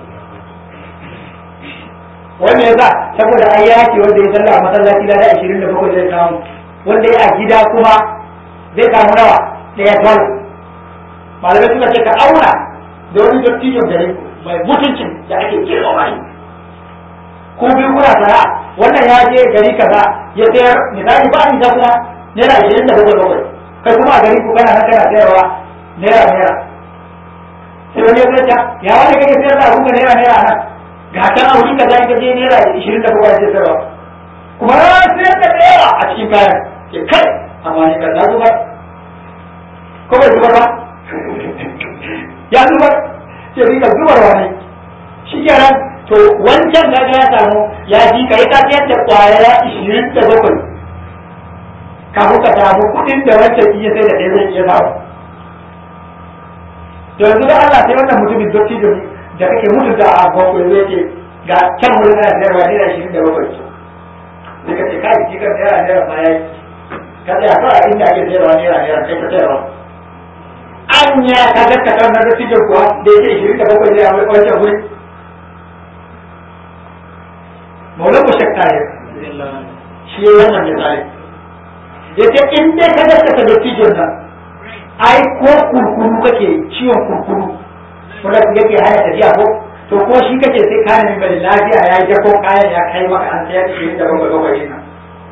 wanda ya sa saboda ai yaki wanda ya sallah a masallaci da 27 zai samu wanda ya a gida kuma zai samu nawa ɗaya tol malamai suka ce ka auna da wani dattijon gare mai mutuncin da ake girma mai ko biyu kuna sana'a wannan ya je gari kaza ya sayar misali ba ni kuma naira ashirin da bakwai bakwai kai kuma a gari ku kana nan kana sayarwa naira naira sai wani ya zai ya wani kake sayar da abun naira naira nan ga kan a wuri kaza in ka je naira ashirin da bakwai ake sayarwa kuma ya sayar da naira a cikin kayan ke kai amma ni kaza zubar ko bai zubar ba ya zubar ce rika zubarwa ne shi kenan to wancan kaga ya samu ya ji ka yi kafiyar da kwaya ishirin da bakwai kafin ka samu kuɗin da wancan iya sai da ɗaya zai iya samu to yanzu da Allah sai wannan mutumin dotti da da kake mutu da a bakwai zai ce ga can wurin ana sayarwa naira ishirin da bakwai sai ka ce kai ji kan naira naira ma ya yi ka tsaya kawai inda ake sayarwa naira naira kai ka sayarwa anya ka gaskata na dattijan kuwa da yake ishirin da bakwai zai a wancan wuri maula ku shakka ya shi ya wannan misali ya ce in dai ka gaskata dattijan nan ai ko kurkuru kake ciwon kurkuru wanda yake hana tafiya ko to ko shi kake sai ka nemi mai lafiya ya yi ko kayan ya kai maka an sayar ishirin da bakwai bakwai nan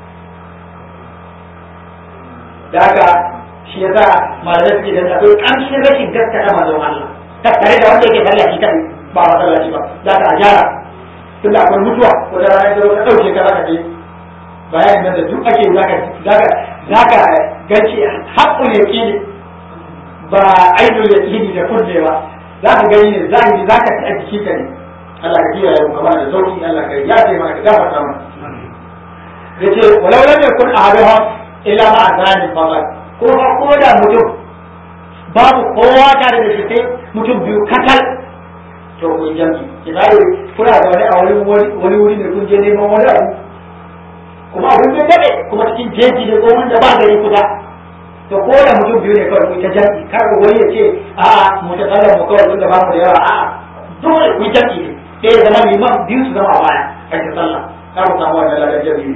da haka shi ya sa malamai suke da akwai ƙamshin rashin gaskata manzon Allah tattare da wanda yake tallafi kan ba masallaci ba za ka ajara tunda akwai mutuwa ko da ranar da ka ɗauke ka zaka je bayanin nan da duk ake zaka zaka zaka ganci haƙƙul yaqini ba ainul yaqini da kunne ba zaka gani ne zahiri zaka ta jiki ka ne Allah ka kiyaye mu kamar da sauki Allah ka ya ce maka gafarta mana yace walau lam yakun ahaduhum illa ma azanin faqat ko ba ko da mutum babu kowa tare da shi sai mutum biyu katal to kun jami misali kuna da wani a wani wani wuri ne kun je neman wani abu kuma abin bai daɗe kuma cikin jeji ne ko wanda ba gari kusa to ko da mutum biyu ne kawai ku ta jami kar wani ya ce a'a mu ta tsallar mu kawai tunda ba mu da yawa a'a dole ku jami ne sai ya zama liman biyu su zama a baya kai ta sallah kar ku samu wannan lalar jami'i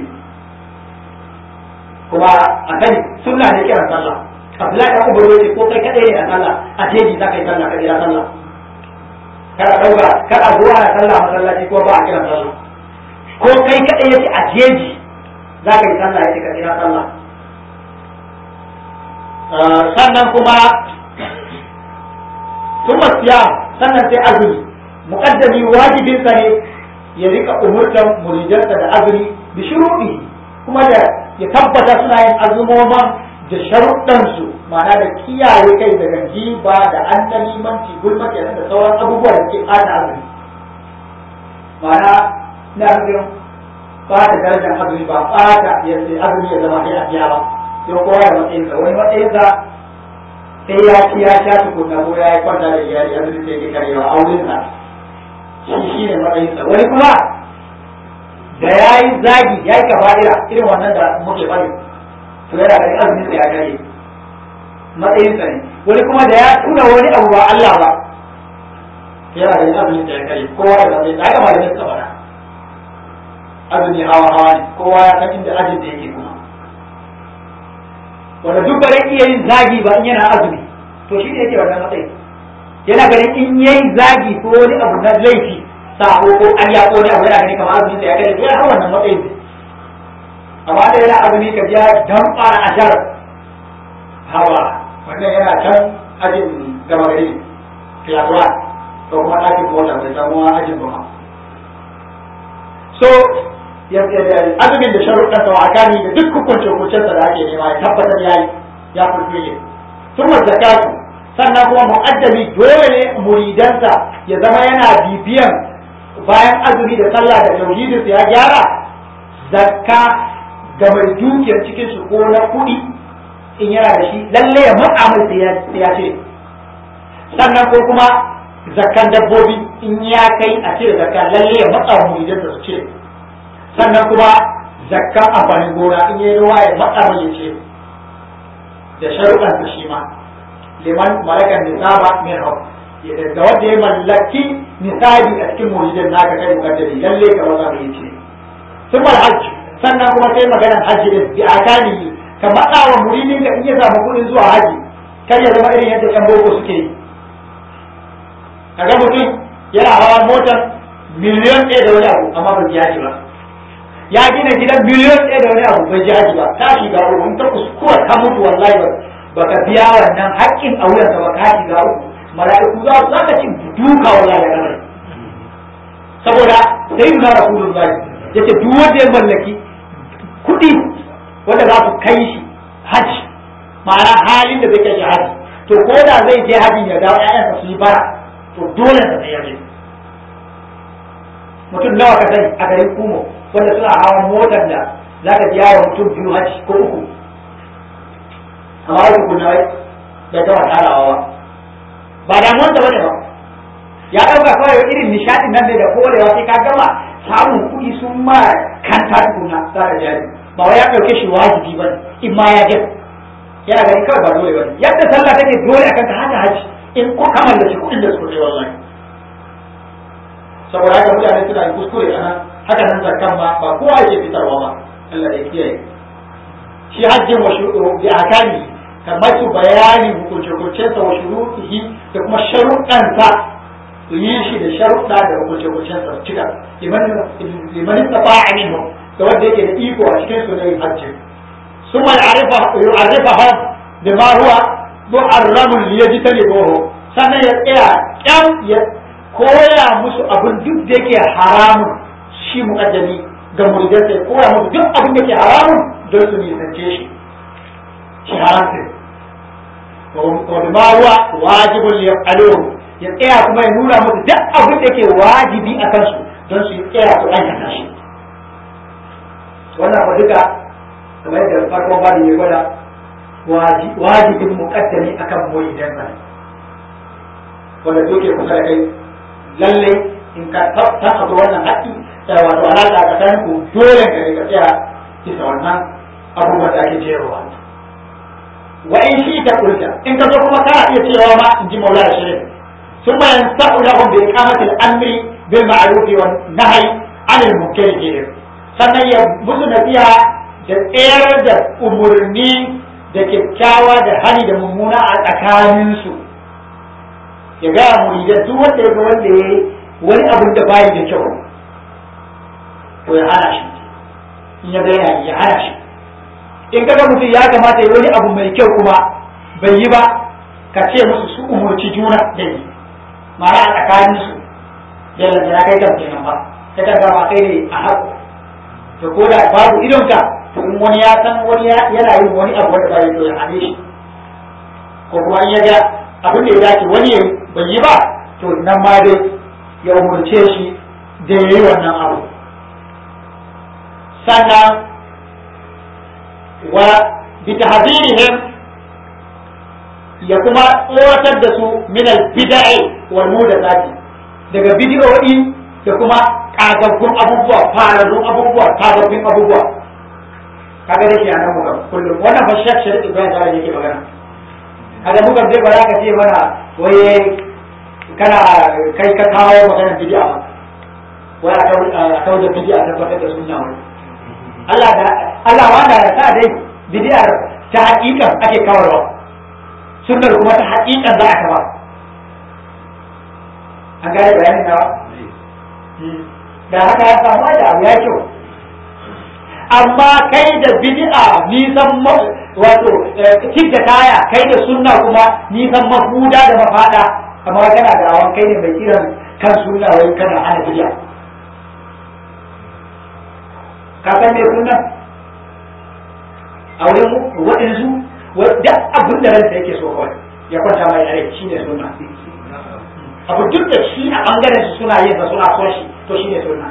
kuma a sani sunna ne kiran sallah Abdullahi da Umar yace ko kai kadai ne a sallah a jeji za ka yi sallah ka jira sallah kada dauka kada zuwa na sallah masallaci ko ba a kiran sallah ko kai kadai yace a jeji za ka yi sallah yace ka jira sallah sannan kuma thumma siyam sannan sai azumi muqaddami wajibin sa ne ya rika umurtan muridansa da azumi bi shuruɗi kuma da ya tabbata suna yin azumoman da sharuɗansu ma'ana da kiyaye kai daga jiba da annalimanci gulma kenan da sauran abubuwa da ke ɓata azumi ma'ana na nufin ɓata darajar azumi ba ɓata yadda azumi ya zama sai a biya ba sai kowa da matsayinsa wani matsayinsa sai ya ci ya sha tukunna ko ya yi kwanta da iyali azumi sai ke karewa a wurinsa shi shi ne matsayinsa wani kuma da ya yi zagi ya yi kafa'ira irin wannan da muke faɗi to yana da azumin sa ya kare matsayin sa ne wani kuma da ya tuna wani abu ba Allah ba yana da azumin sa ya kare kowa da matsayin sa haka malamin sa fara azumi hawa hawa ne kowa ya san inda ajin da yake kuma wanda duk bare iya yin zagi ba in yana azumi to shi ne yake wannan matsayin yana ganin in yayi zagi ko wani abu na laifi sabo ko an ya ko ne abu yana ganin kamar azumin sa ya kare to ya hawa wannan matsayin amma da yana azumi ka biya dan fara ashar hawa wannan yana can ajin gama gari kilatuwa ko kuma ɗakin mota bai samu ajin ba so azumin da sharuɗan sa wakani da duk hukuncin hukuncin da ake nema ya tabbatar yayi ya fulfile sun zakatu sannan kuma mu'addami dole ne muridansa ya zama yana bibiyan bayan azumi da sallah da tauhidinsa ya gyara zakka ga mai dukiyar cikin su ko na kuɗi in yana da shi lalle ya matsa mai sai ya ce sannan ko kuma zakkan dabbobi in ya kai a cire zakka lalle ya matsa wa muridan da su cire sannan kuma zakkan amfanin gona in yayi ruwa ya matsa mai ya ce da sharuɗan sa shi ma liman malakan nisaba min hau da wanda ya mallaki nisabi a cikin muridan naka kai mukaddari lalle ka matsa mai ya ce sun hajji sannan kuma sai maganar hajji din bi akani ka matsa wa muridin ka in ya samu kuɗin zuwa haji kar ya zama irin yadda yan boko suke yi kaga mutum yana hawa motar miliyan ɗaya da wani abu amma ba biya shi ba ya gina gidan biliyon ɗaya da wani abu bai ji haji ba ta shiga uku in ta kuskura ta mutu wallahi ba baka biya wannan haƙƙin a wuyan ba ka shiga uku mala'iku za su zaka cin duka wallahi da kamar saboda sai na rasulullahi yace duk wanda ya mallaki kuɗi wanda za su kai shi haji ma'ana halin da zai kai shi haji to ko da zai je hajin ya dawo ƴaƴansa su yi bara to dole sa sai ya je mutum nawa ka sani a garin kumo wanda suna hawan motar da za ka biya wa mutum biyu haji ko uku amma wani kuna wai bai taɓa tarawa ba ba damuwarsa bane ba ya ɗauka kawai irin nishaɗin nan ne da korewa sai ka gama samun kuɗi sun ma kanta tukuna za ka jari ba wai ya ɗauke shi wajibi ba in ma ya gina yana gani kawai ba dole ba ne yadda sallah take dole akan ka haka haji in ko kamar da shi kuɗin da su ne wallahi saboda haka mutane suna yin kuskure a nan haka nan zakkan ma ba kowa yake fitarwa ba Allah ya kiyaye shi hajjin wa shuruɗu bi akani kamar su bayani hukunce-hukuncensa wa shuruɗihi da kuma sharuɗansa su yi shi da sharuɗa da hukunce-hukuncensa su cika liman tafa'a minhum da wanda yake da iko a cikin su ne hajji ثم يعرفهم بما هو محرم ليجتنبوه sannan ya tsaya kyam ya koya musu abin duk da yake haramun shi muƙaddami ga muridansa ya koya musu duk abin da yake haramun don su nisance shi shi haramta wa bima huwa wajibun yaf'aluhu ya tsaya kuma ya nuna musu duk abin da yake wajibi a kansu don su tsaya su aikata shi wannan ba duka kamar yadda farkon bani ya gwada wajibin muƙaddami akan muridansa ne wanda duke kusa da kai lalle in ka tabbata wannan haƙƙi sai wato alaƙa tsakanin ku dole ka ne ka tsaya bisa wannan abubuwan da ake jerowa wa in shi ta kulta in ka zo kuma kana iya cewa ma in ji maula da shirin sun bayan sa'u lahum bi iqamati al-amri bil ma'ruf wa nahyi 'anil munkar kenan sannan ya musu nasiha da tsayar da umurni da kyakkyawa da hani da mummuna a tsakaninsu ya gaya muridan duk wanda ya ga wanda ya wani abin da bayi da kyau to ya hana shi in ya ga yana ya hana shi in kaga mutum ya kamata ya wani abu mai kyau kuma bai yi ba ka ce musu su umurci juna da yi mara a tsakanin su yalla da ya kai kan kenan ba ta kan ba kai ne a haƙo to ko da babu idonka to in wani ya san wani yana yin wani abu wanda bai to ya hane shi ko kuma in ya ga abin da ya dace wani ya bai yi ba to nan ma dai ya umurce shi da ya yi wannan abu sannan wa bitahzirihim ya kuma tsoratar da su min al-bid'i wal mudathati daga bid'o'i da kuma kagaggun abubuwa fararrun abubuwa kagaggun abubuwa kaga da shi anan muka kullum wannan fa shek shek Ibrahim da yake magana kaga muka zai ba za ka ce mana waye kana kai ka kawo maganar bid'a ba wai a kawo da bid'a tabbatar da sunna wai Allah da Allah wanda ya sa dai bid'ar ta hakikan ake kawarwa sunnar kuma ta hakikan za a kawa an gane bayanin nawa da haka ya samu da abu ya kyau amma kai da bid'a nisan wato da taya kai da sunna kuma nisan mafuda da mafada amma kana da awan kai ne mai kiran kan sunna wai kana hana bid'a ka san me sunna a wurin waɗansu duk abin da ransa yake so kawai ya kwanta mai rai shi ne sunna abu duk da shi a bangaren su suna yin sa suna son shi to shi ne sunna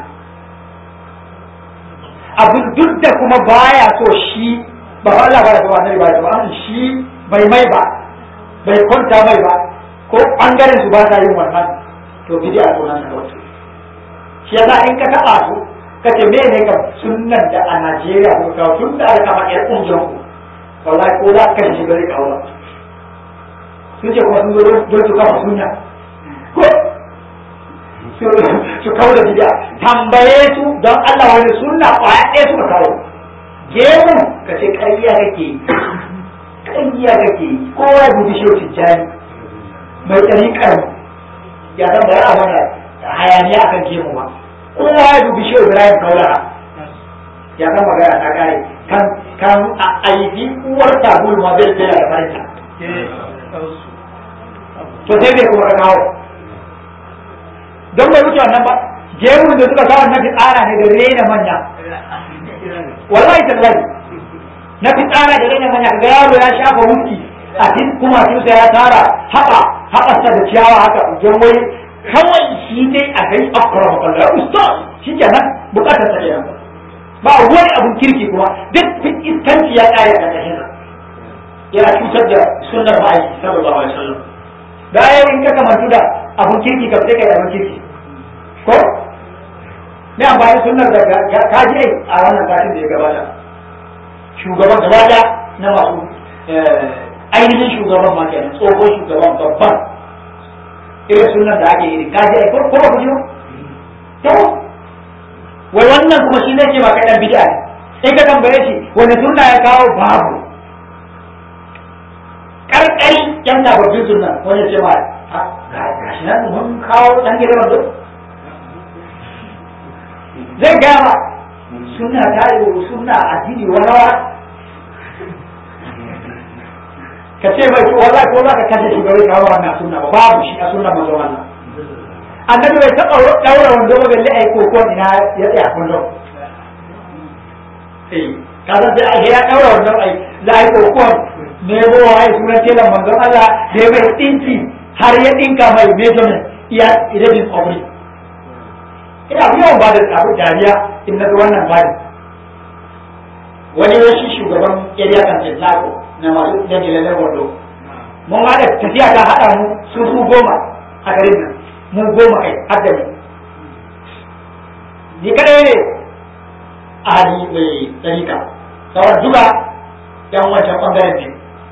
abu duk da kuma baya so shi ba Allah ba ya so annabi ba ya so shi bai mai ba bai kwanta mai ba ko bangaren su ba sa yin wannan to bid'a sunan sa kawai shi yasa in ka taba su kace me ne ka sunnan da a Najeriya ko ka tun da aka kama ƴar ƙungiyar ku wallahi ko za ka shi bari kawo sun ce kuma sun zo don su kafa sunna ko su kawo da bid'a tambaye su don Allah wani sunna kwaya ɗaya suka kawo gemu ka ce ƙarya kake yi ƙarya kake yi kowa ya guji shi tijjani mai ɗariƙar ya san bari a mana hayaniya akan gemu ba kowa ya dubi shi Ibrahim Kaulaha ya san magana ta kare kan kan a aiki uwar sabulu ma bai tsaya da farinta to sai bai kuma kawo don bai wuce wannan ba jerin da suka kawo na fitsara ne da rena manya wallahi tallahi na fitsara da rena manya ga yaro ya shafa wuki a cikin kuma kinsa ya tara haɓa haɓarsa da ciyawa haka don wai kawai shi dai a kai akwara makalla ya ustaz shi kenan bukatar sa kenan ba wani abun kirki kuma duk iskanci ya kare a ƙarƙashin yana cutar da sunnar ma'aiki sallallahu alaihi wasallam bayan in ka kamantu da abun kirki ka sai kai abun kirki ko me amfani sunnar da kaji ai a wannan satin da ya gabata shugaban gaba na masu ainihin shugaban ma kenan tsohon shugaban babban irin sunan da ake iri kaji ai ko ba ku ji to wai wannan kuma shi ne ce ba kai dan bid'a ne sai ka tambaye shi wani sunna ya kawo babu karkari yan sababbin sunna wani ce ma ga shi nan mun kawo dan gidan wando zai gama sunna ta yi sunna addini warawa ka ce mai wallahi ko za ka kashe shi bai kawo wannan sunna ba babu shi a sunna manzo Allah annabi bai taɓa daura wando ba balle ai koko ina ya tsaya kullum eh ka san sai ai ya daura wando ai la ai koko ne bo ai sunan telan manzo Allah da ya mai dinki har ya dinka mai measurement iya idadin kwabri ina yawan ba da abu dariya in na wannan bani wani yashi shugaban area council lako na masu dalilan wando mun haɗa tafiya ta haɗa mu su su goma a garin nan mu goma kai har da mu ni kadai ne a hali mai tsarika sauran duka yan wancan ɓangaren ne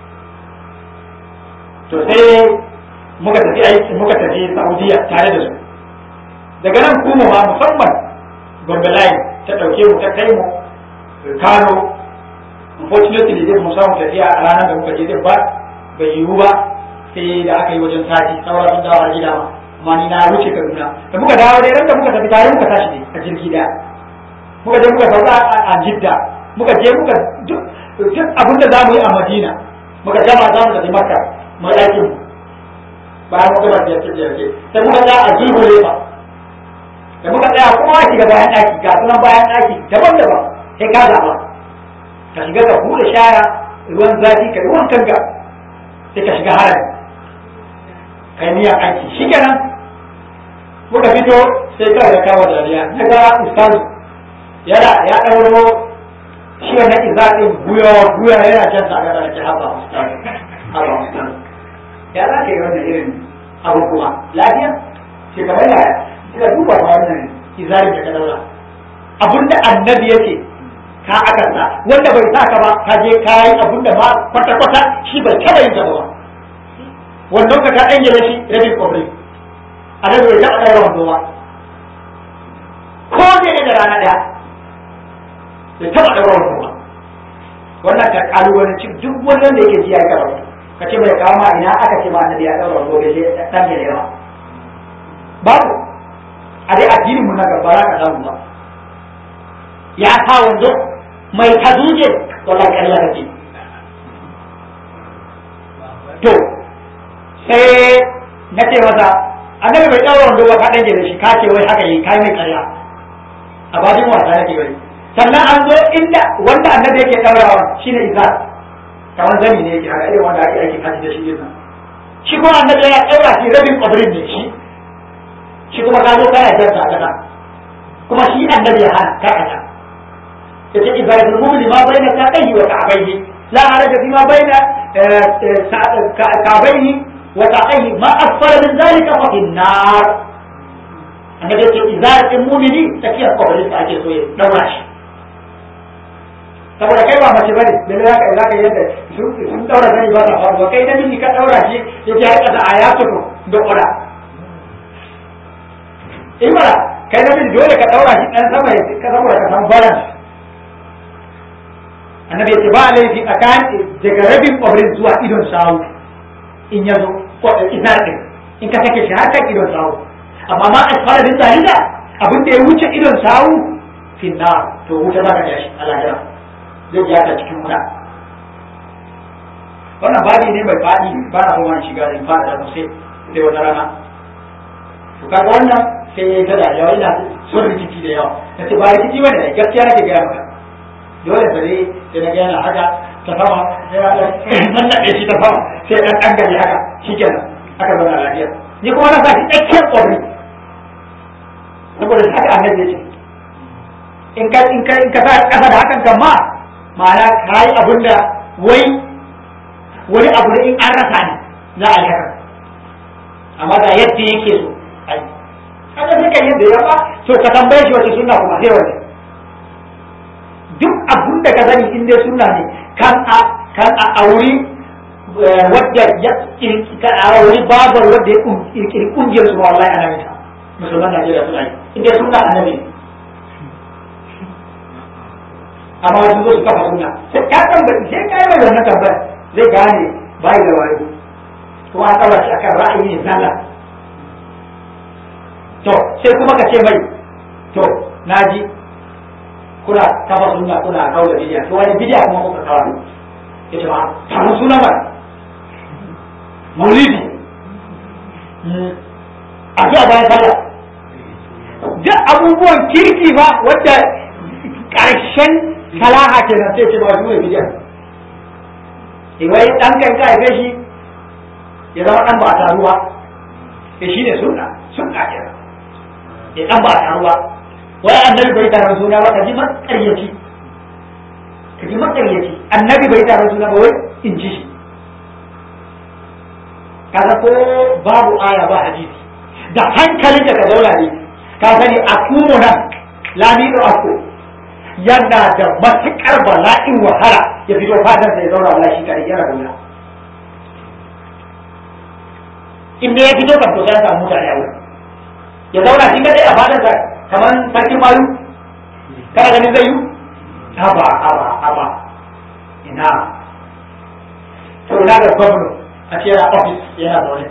to sai muka tafi aiki muka tafi saudiya tare da su daga nan kuma ma musamman gombe line ta ɗauke mu ta kai mu kano unfortunately zai mu samu tafiya a ranar da muka je din ba bai yiwu ba sai da aka yi wajen sati saura sun dawo a gida ma amma ni na wuce kaduna da muka dawo dai ran da muka tafi tare muka tashi ne a jirgi daya muka je muka sauka a jidda muka je muka duk abin da za mu yi a madina muka gama za mu tafi makka mu aikin mu bayan muka ba ziyarce ziyarce sai muka tsaya a zulhule ba da muka tsaya kuma shiga bayan ɗaki ga sunan bayan ɗaki daban-daban sai ka zaɓa ka shiga ka bude shaya ruwan zafi ka ruwan kanka sai ka shiga haram kai niyan aiki shi kenan muka fito sai kawai ya kawo dariya na ga ustazu yana ya ɗauro shi wannan izaɗin guya guya yana jan sa ga ke haba ustazu haba ustazu ya za ka yi wannan irin abu kuma lafiya shi kamar yaya suka duba ba wannan izarin da ka daura abinda annabi yake ka akanta wanda bai sa ka ba ka je ka yi abin da ma kwata kwata shi bai taba yin ba wannan ka ka danye da shi rabin kwabri a nan bai taba ɗaura wando ba ko ne da rana ɗaya bai taba ɗaura wando ba wannan ka kalubalanci duk wannan da yake ji ya karatu ka ce mai kawo ma ina aka ce ma annabi ya ɗaura wando bai je ɗan gele ba babu a dai addinin mu na gaba ka samu ba ya sa wando mai kaduje wallahi ƙarya kake to sai na ce masa annabi bai ɗaura wando ba ka ɗan da shi ka ce wai haka yi kai mai ƙarya a babin wasa nake wai sannan an zo inda wanda annabi yake ɗaurawa shine izar kamar zani ne yake haka irin wanda ake aiki kaji da shi din nan shi kuma annabi ya ɗaura shi rabin ƙwabirin ne shi shi kuma ka zo kana jarta a kasa kuma shi annabi ya hana karkata yace ibadul mu'min ma baina saqayhi wa ka'bayhi la haraja fi ma baina ka'bayhi wa saqayhi ma asfala min zalika fa fi an-nar annabi yace izaratul mu'mini takiyar qabrin sa ake so ya daura shi saboda kai ba mace bane da za ka za ka yadda sun daura zani ba ta faru kai namiji ka daura shi yace har kasa ayatu da qura in mara kai namiji dole ka daura shi dan sama ya ka saboda ka san balance annabi ya ce ba laifi tsakanin daga rabin kwabrin zuwa idon sawu in ya zo ko izar din in ka sake shi har kan idon sawu amma ma asfara din zalika abin da ya wuce idon sawu finna to wuta za ka ja shi a lahira zai ja ka cikin wuta wannan babi ne mai faɗi ba na kuma shiga in fara da sai sai wata rana to kaga wannan sai ya yi ta da yawa ina son rikici da yawa na ce ba rikici bane da gaskiya nake gaya maka dole bare sai na gaya haka ta sama sai ya nan na shi ta sama sai dan dan gari haka shikenan aka zauna lafiya ni kuma na sa shi tsakiyar ƙwari saboda haka annabi ya ce in ka in ka in ka sa kasa da hakan kan ma ma'ana kai abin da wai wani abu ne in an rasa ne za a yi haka amma da yadda yake so ai haka sai kan yadda ya ba to ka tambaye shi wace sunna kuma sai wace duk abun da ka sani in dai sunna ne kan a kan a auri wadda ya kan a auri babar wadda ya kirkiri kungiyar su wallahi ana mita musulman Najeriya suna yi in dai sunna annabi amma wasu zo su kafa sunna sai ka tambaye sai ka yi mai wannan tambaya zai gane bai da wayo kuma an ɗaura shi akan ra'ayi zalla to sai kuma ka ce mai to naji kuna kafa sunna kuna kawo da bidiya to wani bidiya kuma kuka kawo ya ce ma samu suna ba maulidi a zuwa bayan sallah duk abubuwan kirki ba wadda ƙarshen salaha kenan sai ce ba su ne bidiya wai dan kan ka haife shi ya zama dan ba a taru ba ya shi ne sunna sunna kenan ya dan ba a taru ba wai annabi bai taron suna ba kaji makaryaci kaji makaryaci annabi bai taron suna ba wai in ji shi kaga ko babu aya ba hadisi da hankali da ka zauna ne ka sani a kuma nan lamido ako yana da matuƙar bala'in wahala ya fito fadar da ya zauna wala shi kare yana da in da ya fito kan to sai an samu mutane a wurin ya zauna shi kadai a fadar sa kamar sarkin mayu kana ganin zai yi haba haba haba ina to ina ga gwamna a ce yana ofis yana zaune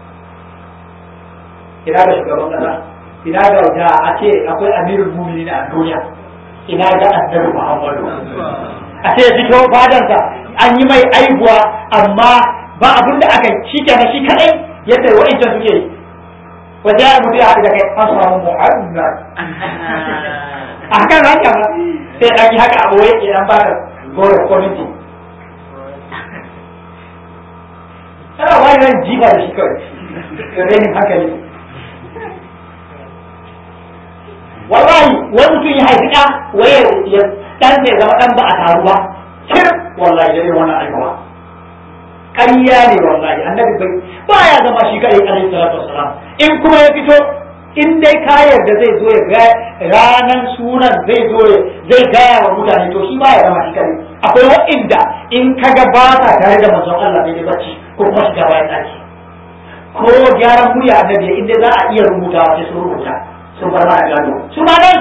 ina ga shugaban kasa ina ga da a ce akwai amirul muminin a duniya ina ga annabi Muhammadu a ce fito fadansa an yi mai aibuwa amma ba abin da aka shi kenan shi kadai yadda wa'incan suke yi wajen ya mutu ya haɗu da kai an samu Muhammad a kan haka ba sai dan yi haka abu wai idan ba da goro kwamiti kana wani ran jifa da shi kawai renin hankali wallahi wani mutum ya haifi ɗa waye ya ɗan zai zama ɗan ba a taru ba kir wallahi da wannan alkawa ƙarya ne wallahi annabi bai ba ya zama shi kaɗai alaihi salatu wassalam in kuma ya fito in dai ka yarda zai zo ya ga ranan sunan zai zo zai gaya wa mutane to shi ba ya zama shi kaɗai akwai wa'inda in ka ga ba sa tare da manzon Allah bai bacci ko kuma shiga bayan ɗaki ko gyaran murya annabi in dai za a iya rubutawa sai sun rubuta sun bar mana gado su ma nan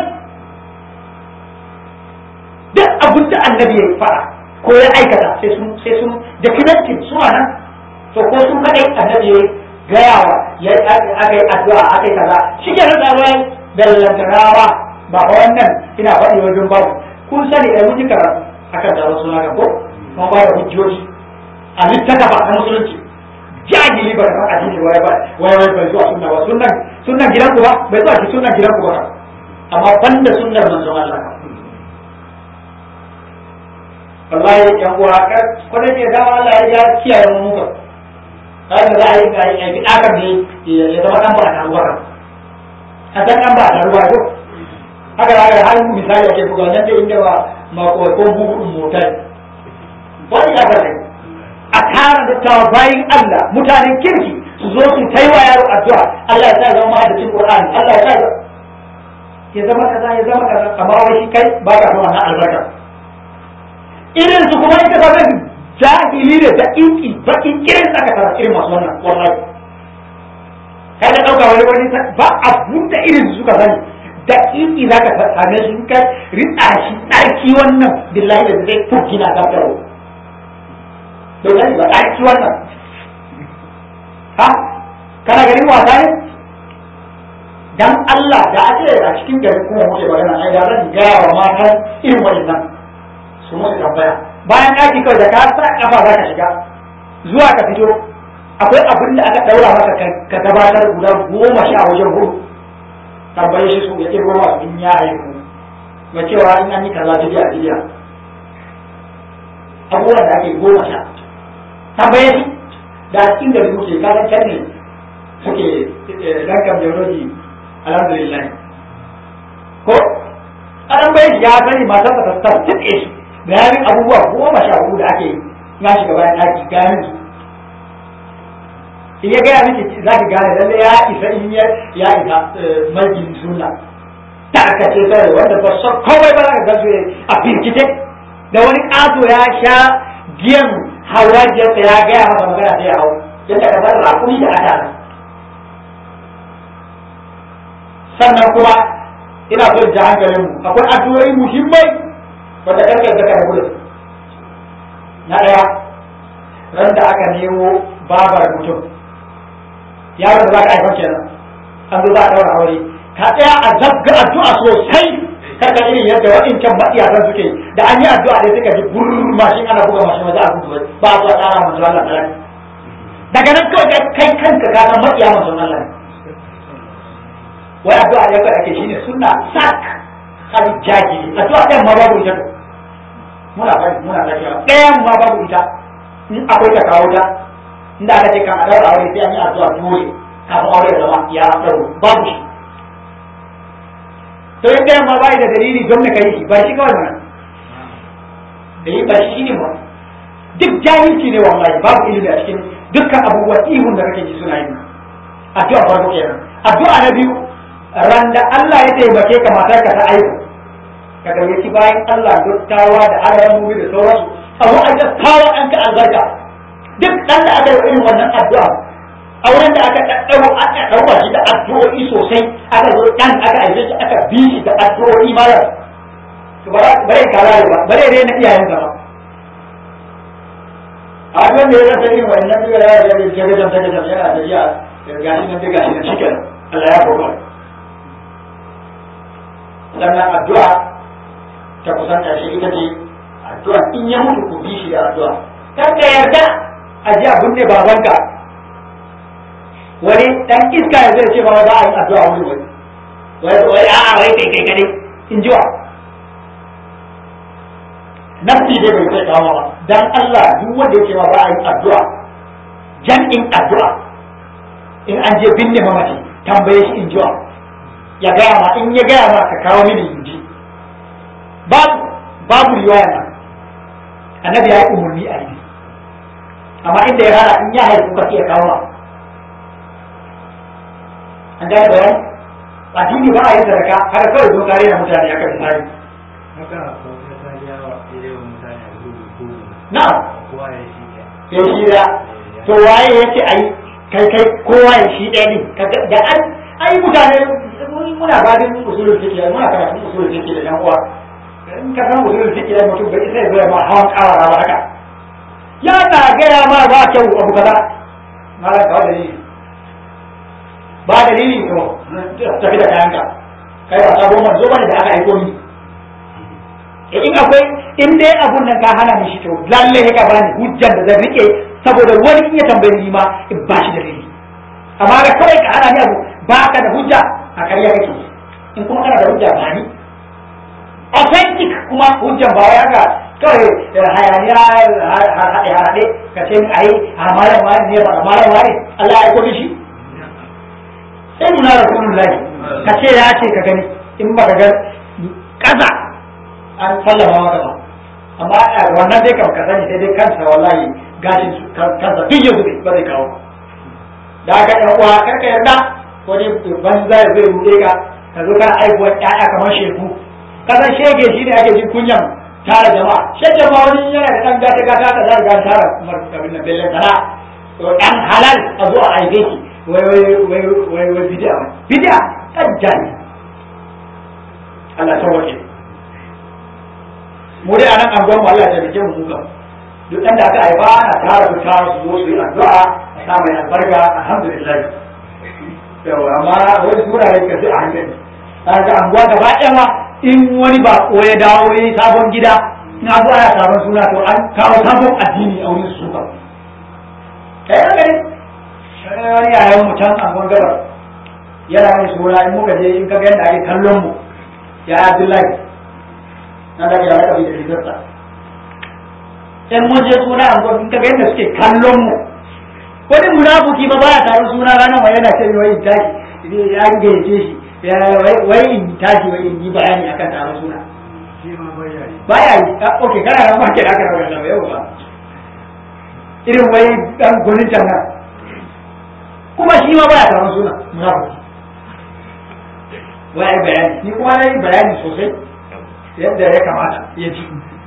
duk abin da annabi ya fara ko ya aikata sai sun sai sun documentin su ma nan to ko sun kadai annabi ya gayawa ya aka yi addu'a aka yi kaza shi ke rada ruwan dallantarawa ba fa wannan ina faɗi wajen babu kun sani ai mun yi karatu akan da wasu na ko kuma ba da hujjoji a littattafa na musulunci jahili ba kan addini wai ba wai wai bai zuwa sunna ba sunnan sunnan gidan ku ba bai zuwa shi sunnan gidan ku ba amma banda sunnar manzon Allah wallahi yan uwa ka ko da ke dawo Allah ya kiyaye mu muka haka za a yi ga yi bi aka ne ya zama dan ba ta ruwa a san dan ba ta ruwa ko haka da har misali ake buga nan da inda ba ma ko ko bugu motai wani ya bari a tara dattawa bayin Allah mutanen kirki su zo su ta yi wa yaro addu'a Allah ya sa zama mahaddacin Qur'ani Allah ya sa ya zama kaza ya zama kaza amma wai shi kai ba ka son wannan albarka irin su kuma ita zama jahili da daƙiƙi baƙin irin aka tara irin masu wannan wallahi kai da ɗauka wani wani ba abun da irin su suka sani daƙiƙi za ka same su ka ritsa shi ɗarki wannan billahi da zai fukina gafarwa bai sani ba ɗaki wannan ha kana ganin wasa ne dan Allah da a ce a cikin gari kuma muke magana ai da zan gaya wa matan irin wannan su musu tambaya bayan ɗaki kawai da ka sa kafa za ka shiga zuwa ka fito akwai abin da aka ɗaura maka ka gabatar guda goma sha wajen hudu tambaye shi su ya kirgo ma in ya haihu mai cewa in an yi kaza jiya a jiya abubuwan da ake goma sha tambaye shi da a cikin gari muke kasan can ne suke rankan biology alhamdulillah ko an bai shi ya sani matar ta ta tuke shi bayanin abubuwa goma sha hudu da ake ya shiga bayan ɗaki gani su in ya gaya miki za ki gane lalle ya isa in ya ya isa majin suna ta aka ce sai wanda ba son kawai ba za ka gasu a firkice da wani ƙato ya sha giyan haurajiyarsa ya gaya masa magana sai ya hau yadda ka san rakuni da adana sannan kuma ina so ji hankalin mu akwai addu'o'i muhimmai wanda karkar da karbu da na daya ran da aka nemo babar mutum yaron da za ka haifar kenan an zo za a daura aure ka tsaya a zabga addu'a sosai karka irin yadda waɗancan matsiyatan suke da an yi addu'a dai suka ji burr mashin ana buga mashin waje a gudu ba a zuwa tsara manzo Allah talaka daga nan kawai kai kanka ka san matsiya manzo Allah ne wai addu'a ya kai ake shine sunna sak hali jahili addu'a ɗayan ma babu ita muna bari muna tafiya ɗayan ma babu ita in akwai ta kawo ta inda aka ce kan a daura aure sai an yi addu'a dole kafin aure ya zama ya dauro babu shi to in ɗayan ma bai da dalili don ka yi shi ba shi kawai mana da yi ba shi ne ba duk jahilci ne wallahi babu ilimi a cikin dukkan abubuwan ihun da kake ji suna yi addu'a farko kenan addu'a na biyu ran da Allah ya taimake ka matar ka ta aihu ka gayyaci bayan Allah dottawa da alamomi da sauransu abu a ta kawo an ka albarka duk dan da aka yi irin wannan addu'a auren da aka daddau aka dauka shi da addu'o'i sosai aka zo dan aka aike shi aka bi shi da addu'o'i mara to bare kara ba bare dai na iyayen ba a wanda ya rasa irin wannan duka ya ga da ke gajan ta gajan yana da jiya gashi nan daga shi da shi kenan Allah ya kokar sannan addu'a ta kusan ƙarshe ita ce addu'a in ya mutu ku bi shi da addu'a kan ka yarda a ji abin ne babanka wani dan iska ya zai ce ba za a yi addu'a wani wani wai wai a'a wai kai kai kadai in ji wa nafsi dai bai kai kawo ba dan Allah duk wanda yake ma ba a yi addu'a jan'in addu'a in an je binne mamaci tambaye shi in ji wa ya gaya ma in ya gaya ma ka kawo mini inji babu babu riwaya na annabi ya yi umarni a yi amma inda ya hana in ya haifu ka iya kawo ma an gane bayani addini ba a yi sadaka haka kawai zo kare na mutane aka misali na ya shi da to waye ya ce ai kai kai kowa ya shi ɗaya ne da an ai mutane muna babin usulul fiqh muna karatun usulul fiqh da yan uwa in ka san usulul fiqh da mutum bai sai zai ma hawan kawara ba haka ya na gaya ma ba kyau abu kaza malam ka dalili ba dalili to tafi da kayanka kai ba sabon manzo bane da aka aiko ni in akwai in dai abun nan ka hana ni shi to lalle ka bani hujjan da zan rike saboda wani in ya tambaye ni ma in ba shi dalili amma ga kawai ka hana ni abu ba ka da hujja a karya kake in kuma kana da hujja ba ni authentic kuma hujjan ba wai haka kawai hayaniya haɗe haɗe ka ce ai a malam wani ne ba malam wani Allah ya aiko shi sai nuna rasulullahi ka ce ya ce ka gani in ba ka ga kaza an sallama maka ba amma wannan dai kam ka sani sai dai kansa wallahi gashin kansa duk ya zube ba zai kawo da haka yan uwa karka yarda wani banza ya zai ruɗe ka ka zo kana aibuwar ƴaƴa kamar sheku kasan shege shi ne ake jin kunyan tara jama'a shege ma wani yana da ɗan gata gata ka za ga tara abin nan bellen sana to ɗan halal a zo a aike shi wai wai wai wai wai bid'a bid'a ɗan jani Allah sauke mu dai anan an gwamma Allah ya taimake mu muka duk ɗan da aka haifa ana tara su tara su zo su yi addu'a a sa mai albarka alhamdulillah yawa amma wani sura ne ka sai a hankali kaga anguwa gaba ɗaya ma in wani ba ya dawo ya sabon gida in abu ana sabon suna to an kawo sabon addini a wurin su ba kai an gani wani yayan mu can anguwan gabar yana yin suna in muka je in ka ga yadda ake kallon mu ya Abdullahi na da ya raka bi da rigarsa in mun je suna anguwan in ka ga yadda suke kallon mu wani munafuki ba baya taron suna ranar wai yana ce wai tashi ya gayyace shi wai in tashi wai in yi bayani akan taron suna baya yi ok kana nan market aka rawa da yau ba irin wai dan gunin can nan kuma shi ma baya taron suna munafiki wai bayani ni kuma na yi bayani sosai yadda ya kamata ya ji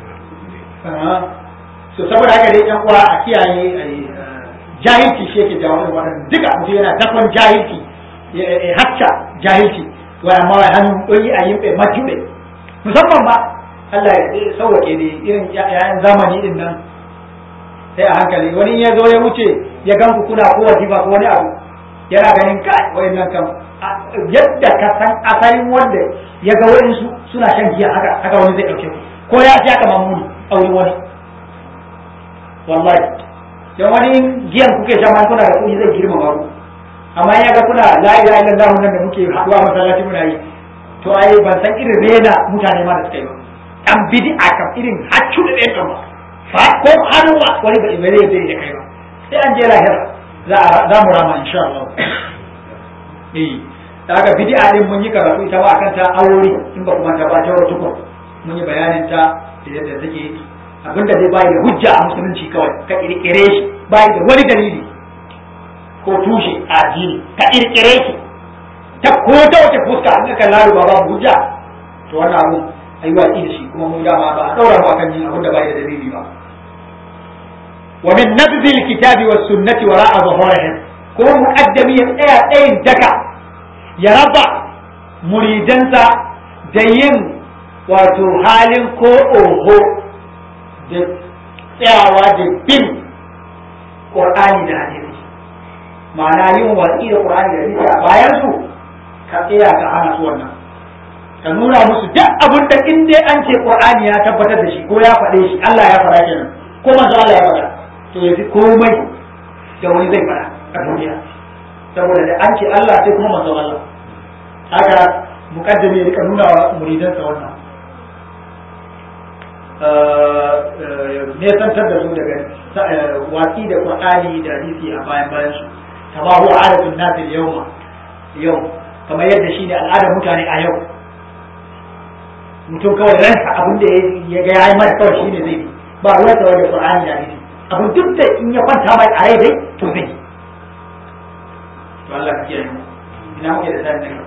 so saboda haka dai yan uwa a kiyaye jahilci shi yake jawo irin wannan duka mutum yana dakon jahilci ya hacca jahilci wai amma wai hannu ɗoyi a yin bai majube musamman ma Allah ya sauwake ne irin yayan zamani din nan sai a hankali wani ya zo ya wuce ya gan ku kuna ko wajiba ko wani abu yana ganin kai wayannan kan yadda ka san asalin wanda ya ga wayansu suna shan giya haka haka wani zai dauke ku ko ya ci haka mamuni a wurin wani wallahi dan wani giyan kuke sha man kuna da kuɗi zai girma ba ku amma ya ga kuna la ilaha illallah nan da muke haɗuwa masallaci muna yi to ai ban san irin rena mutane ma da suka yi ba an bid'a kam irin haccu da ɗaya kan ba ko hannuwa wani ba ibare ya da kai ba sai an je lahira za a za mu rama insha Allah eh daga bid'a din mun yi karatu ita ba akan ta aure in ba kuma ta ba ta wata tukun mun yi bayanin ta da yadda take abinda zai bayi da hujja a musulunci kawai ka kirkire shi bayi da wani dalili ko tushe a addini ka kirkire shi ta ko ta wace fuska an ka lalu ba babu hujja to wannan abu ayi watsi da shi kuma mun dama ba a daura mu akan yin abin da bai da dalili ba wa min nabzi alkitabi was sunnati wara'a zuhurihim ko muqaddami ya tsaya tsayin daka ya raba muridansa da yin wato halin ko oho da tsayawa da bin qur'ani da hadisi ma'ana yin watsi da qur'ani da hadisi a bayan su ka tsaya ka hana su wannan ka nuna musu duk abin da in dai an ce qur'ani ya tabbatar da shi ko ya faɗe shi Allah ya faɗa kenan ko manzo Allah ya faɗa to yafi komai da wani zai faɗa a duniya saboda da an ce Allah sai kuma manzo Allah haka mukaddami ya rika nuna wa muridansa wannan ne tantar da su daga watsi da qur'ani da hadisi a bayan bayan su kama huwa adatun nas yawma yau kamar yadda shi ne al'adar mutane a yau mutum kawai ransa abin da ya ga yayi mata kawai shine zai bi ba ruwan sa da Qur'ani da hadisi abin duk da in ya kwanta mai a rai dai to zai to Allah ya kiyaye mu ina muke da sai ne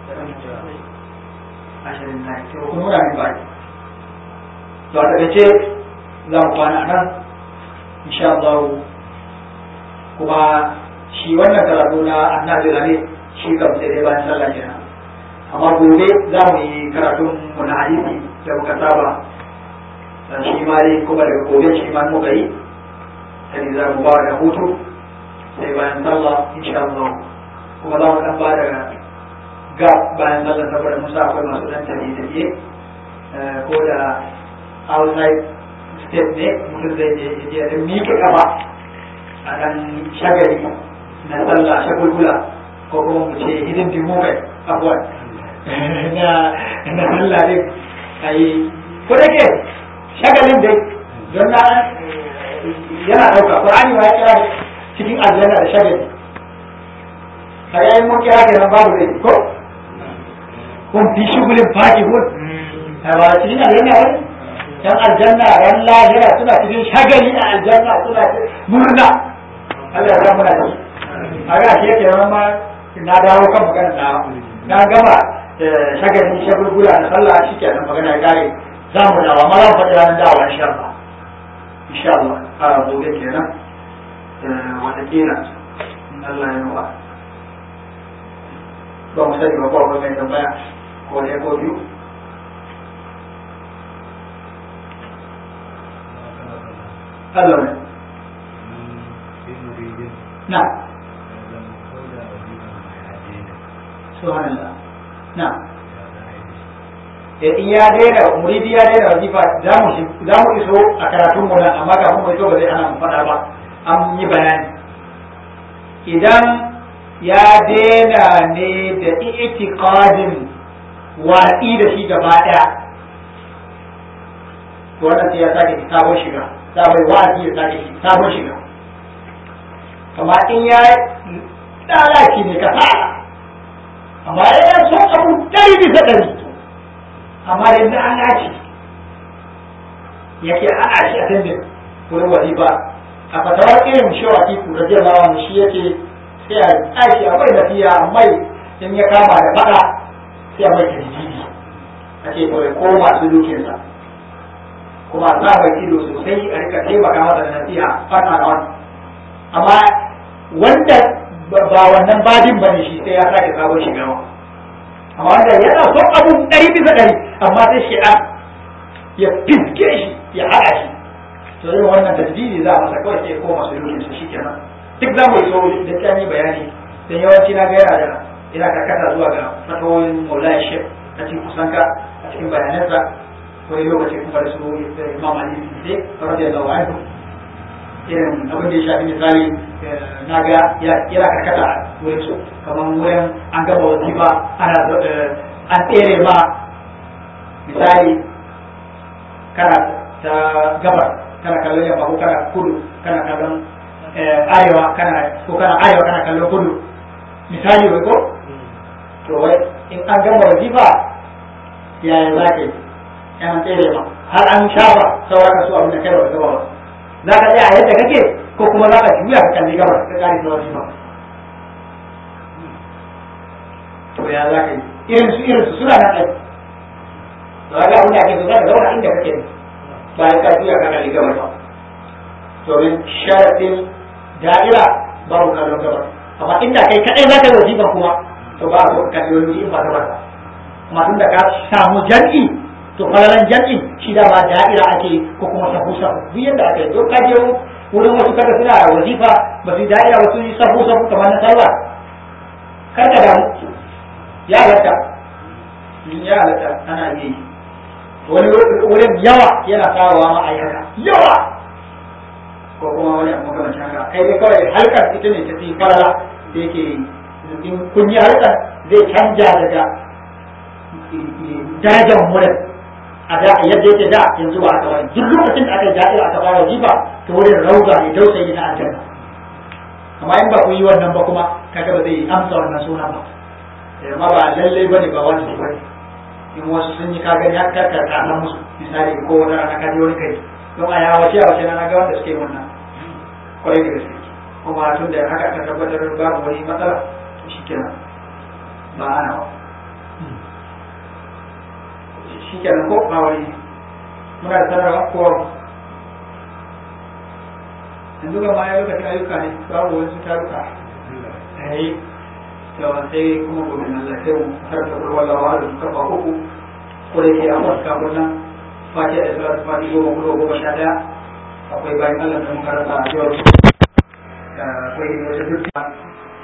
ashirin na to kuma muna min baki to a takaice za mu kwana nan insha Allah kuma shi wannan karatu na annabi ne shi kam sai dai bayan sallah kenan amma gobe za mu yi karatun mu na hadisi da muka saba shi ma dai kuma daga gobe shi ma muka yi sai za mu ba da hutu sai bayan sallah insha Allah kuma za mu dan ba da ga bayan sallah saboda musa akwai masu dan tafiye tafiye ko da outside step ne mutum zai je ya je miƙe kafa a dan shagali na sallah shagulgula ko kuma mu ce hidin dimu kai abuwan na na sallah din ai ko da ke shagalin dai don na yana ɗauka Qur'ani ma ya kira cikin aljanna da shagali kai ai mun kira kenan babu dai ko kun fi shugulin faki kun ba cikin aljanna wani yan aljanna ran lahira suna cikin shagali a aljanna suna murna Allah ya muna da a ga shi yake ma na dawo kan magana na na gama shagalin shagulgula da sallah shi ke nan magana ya kare za mu dawa ma zan faɗi ranar dawa insha Allah insha Allah a gobe kenan wata kila Allah ya nuwa ba mu sani ba ko akwai mai tambaya ko ne ko biyu Allah ne na subhanallah na in ya daina muridi ya daina wazifa za mu za mu iso a karatun mu nan amma kafin mu iso ba zai ana mu faɗa ba an yi bayani idan ya daina ne da i'tiqadin watsi da shi gaba ɗaya to wannan sai ya sake sabon shiga sabon wa'azi ya sake sabon shiga amma in ya lalace ne ka fara amma yana son abu ɗari bisa ɗari amma da yadda an naci yake ana shi a tandin wurin wazifa a fatawar irin shawaki ku da jin lawan shi yake sai a tashi a mai nafiya mai in ya kama da faɗa sai a mai tarjibi a ce kawai ko masu dukinsa kuma za mai ido sosai a rika taimaka masa da nasiha fata na wani amma wanda ba wannan badin ba ne shi sai ya sake sabon shiga amma wanda yana son abun ɗari bisa ɗari amma sai shi an ya fiske shi ya haɗa shi to irin wannan tasbihi za a masa kawai sai koma su yi su shikenan duk za mu yi so da ta yi bayani dan yawanci na ga yana da yana karkata zuwa ga fatawoyin Maulana Sheikh a cikin kusanka a cikin bayanansa wani lokaci kuma da su Imam Ali sai radiyallahu anhu irin abin da ya shafi misali na ga yana karkata wurin su kamar wurin an gama wazifa ana an tsere ma misali kana ta gabar kana kallon yamma ko kana kudu kana kallon arewa kana ko kana arewa kana kallon kudu misali wai ko to wai in an gama wazifa yaya za ka yi yan tsere ma har an shafa sauran ka su abin da kai ba gaba ba za ka tsaya yadda kake ko kuma za ka juya ka kalli gabar ka kare da wazifa to ya za ka yi irin su irin su suna nan aiki to ga abin da ake so za ka zauna inda kake ne bayan ka juya ka kalli gabar ba domin sharaɗin da'ira babu kallon gabar amma inda kai kaɗai za ka yi wazifa kuma to ba a so ka kalli wani in ba gabar ba amma tun da ka samu jam'i to falalan jam'i shi da ba da'ira ake ko kuma sahu sahu duk yadda aka yi don ka je wurin wasu kada suna wazifa ba su da'ira ba su yi sahu sahu kamar na sallah kar ka damu ya halatta ya halatta ana iya yi wani wurin yawa yana kawowa ma a haka yawa ko kuma wani abu makamancin haka kai dai kawai halkar ita ne ta fi falala da yake in kun yi halkar zai canja daga darajar wurin a da yadda yake da yanzu ba a kawai duk lokacin da aka yi da'ira aka fara jifa ta wurin rauga ne dausayi na aljanna amma in ba ku yi wannan ba kuma kaga ba zai amsa wannan suna ba amma ba lallai bane ba wani bane in wasu sun yi kaga ya karkar ka nan musu misali ko wani rana ka je wani kai don a yawa ce a wace na ga wanda suke wannan kwarai da gaske kuma tun da haka aka tabbatar babu wani matsala to shikenan ba ana ba shikenan ko ba wani muna da sanarwa ko yanzu ga ma ya lokacin ayyuka ne babu wasu taruka eh to sai kuma gobe na Allah sai mu karanta kurwa da wani kafa uku ko da ke amma kafin nan fatiha da salatu fatiha goma goma goma sha daya akwai bayan Allah da muka rasa a yau akwai wata dukkan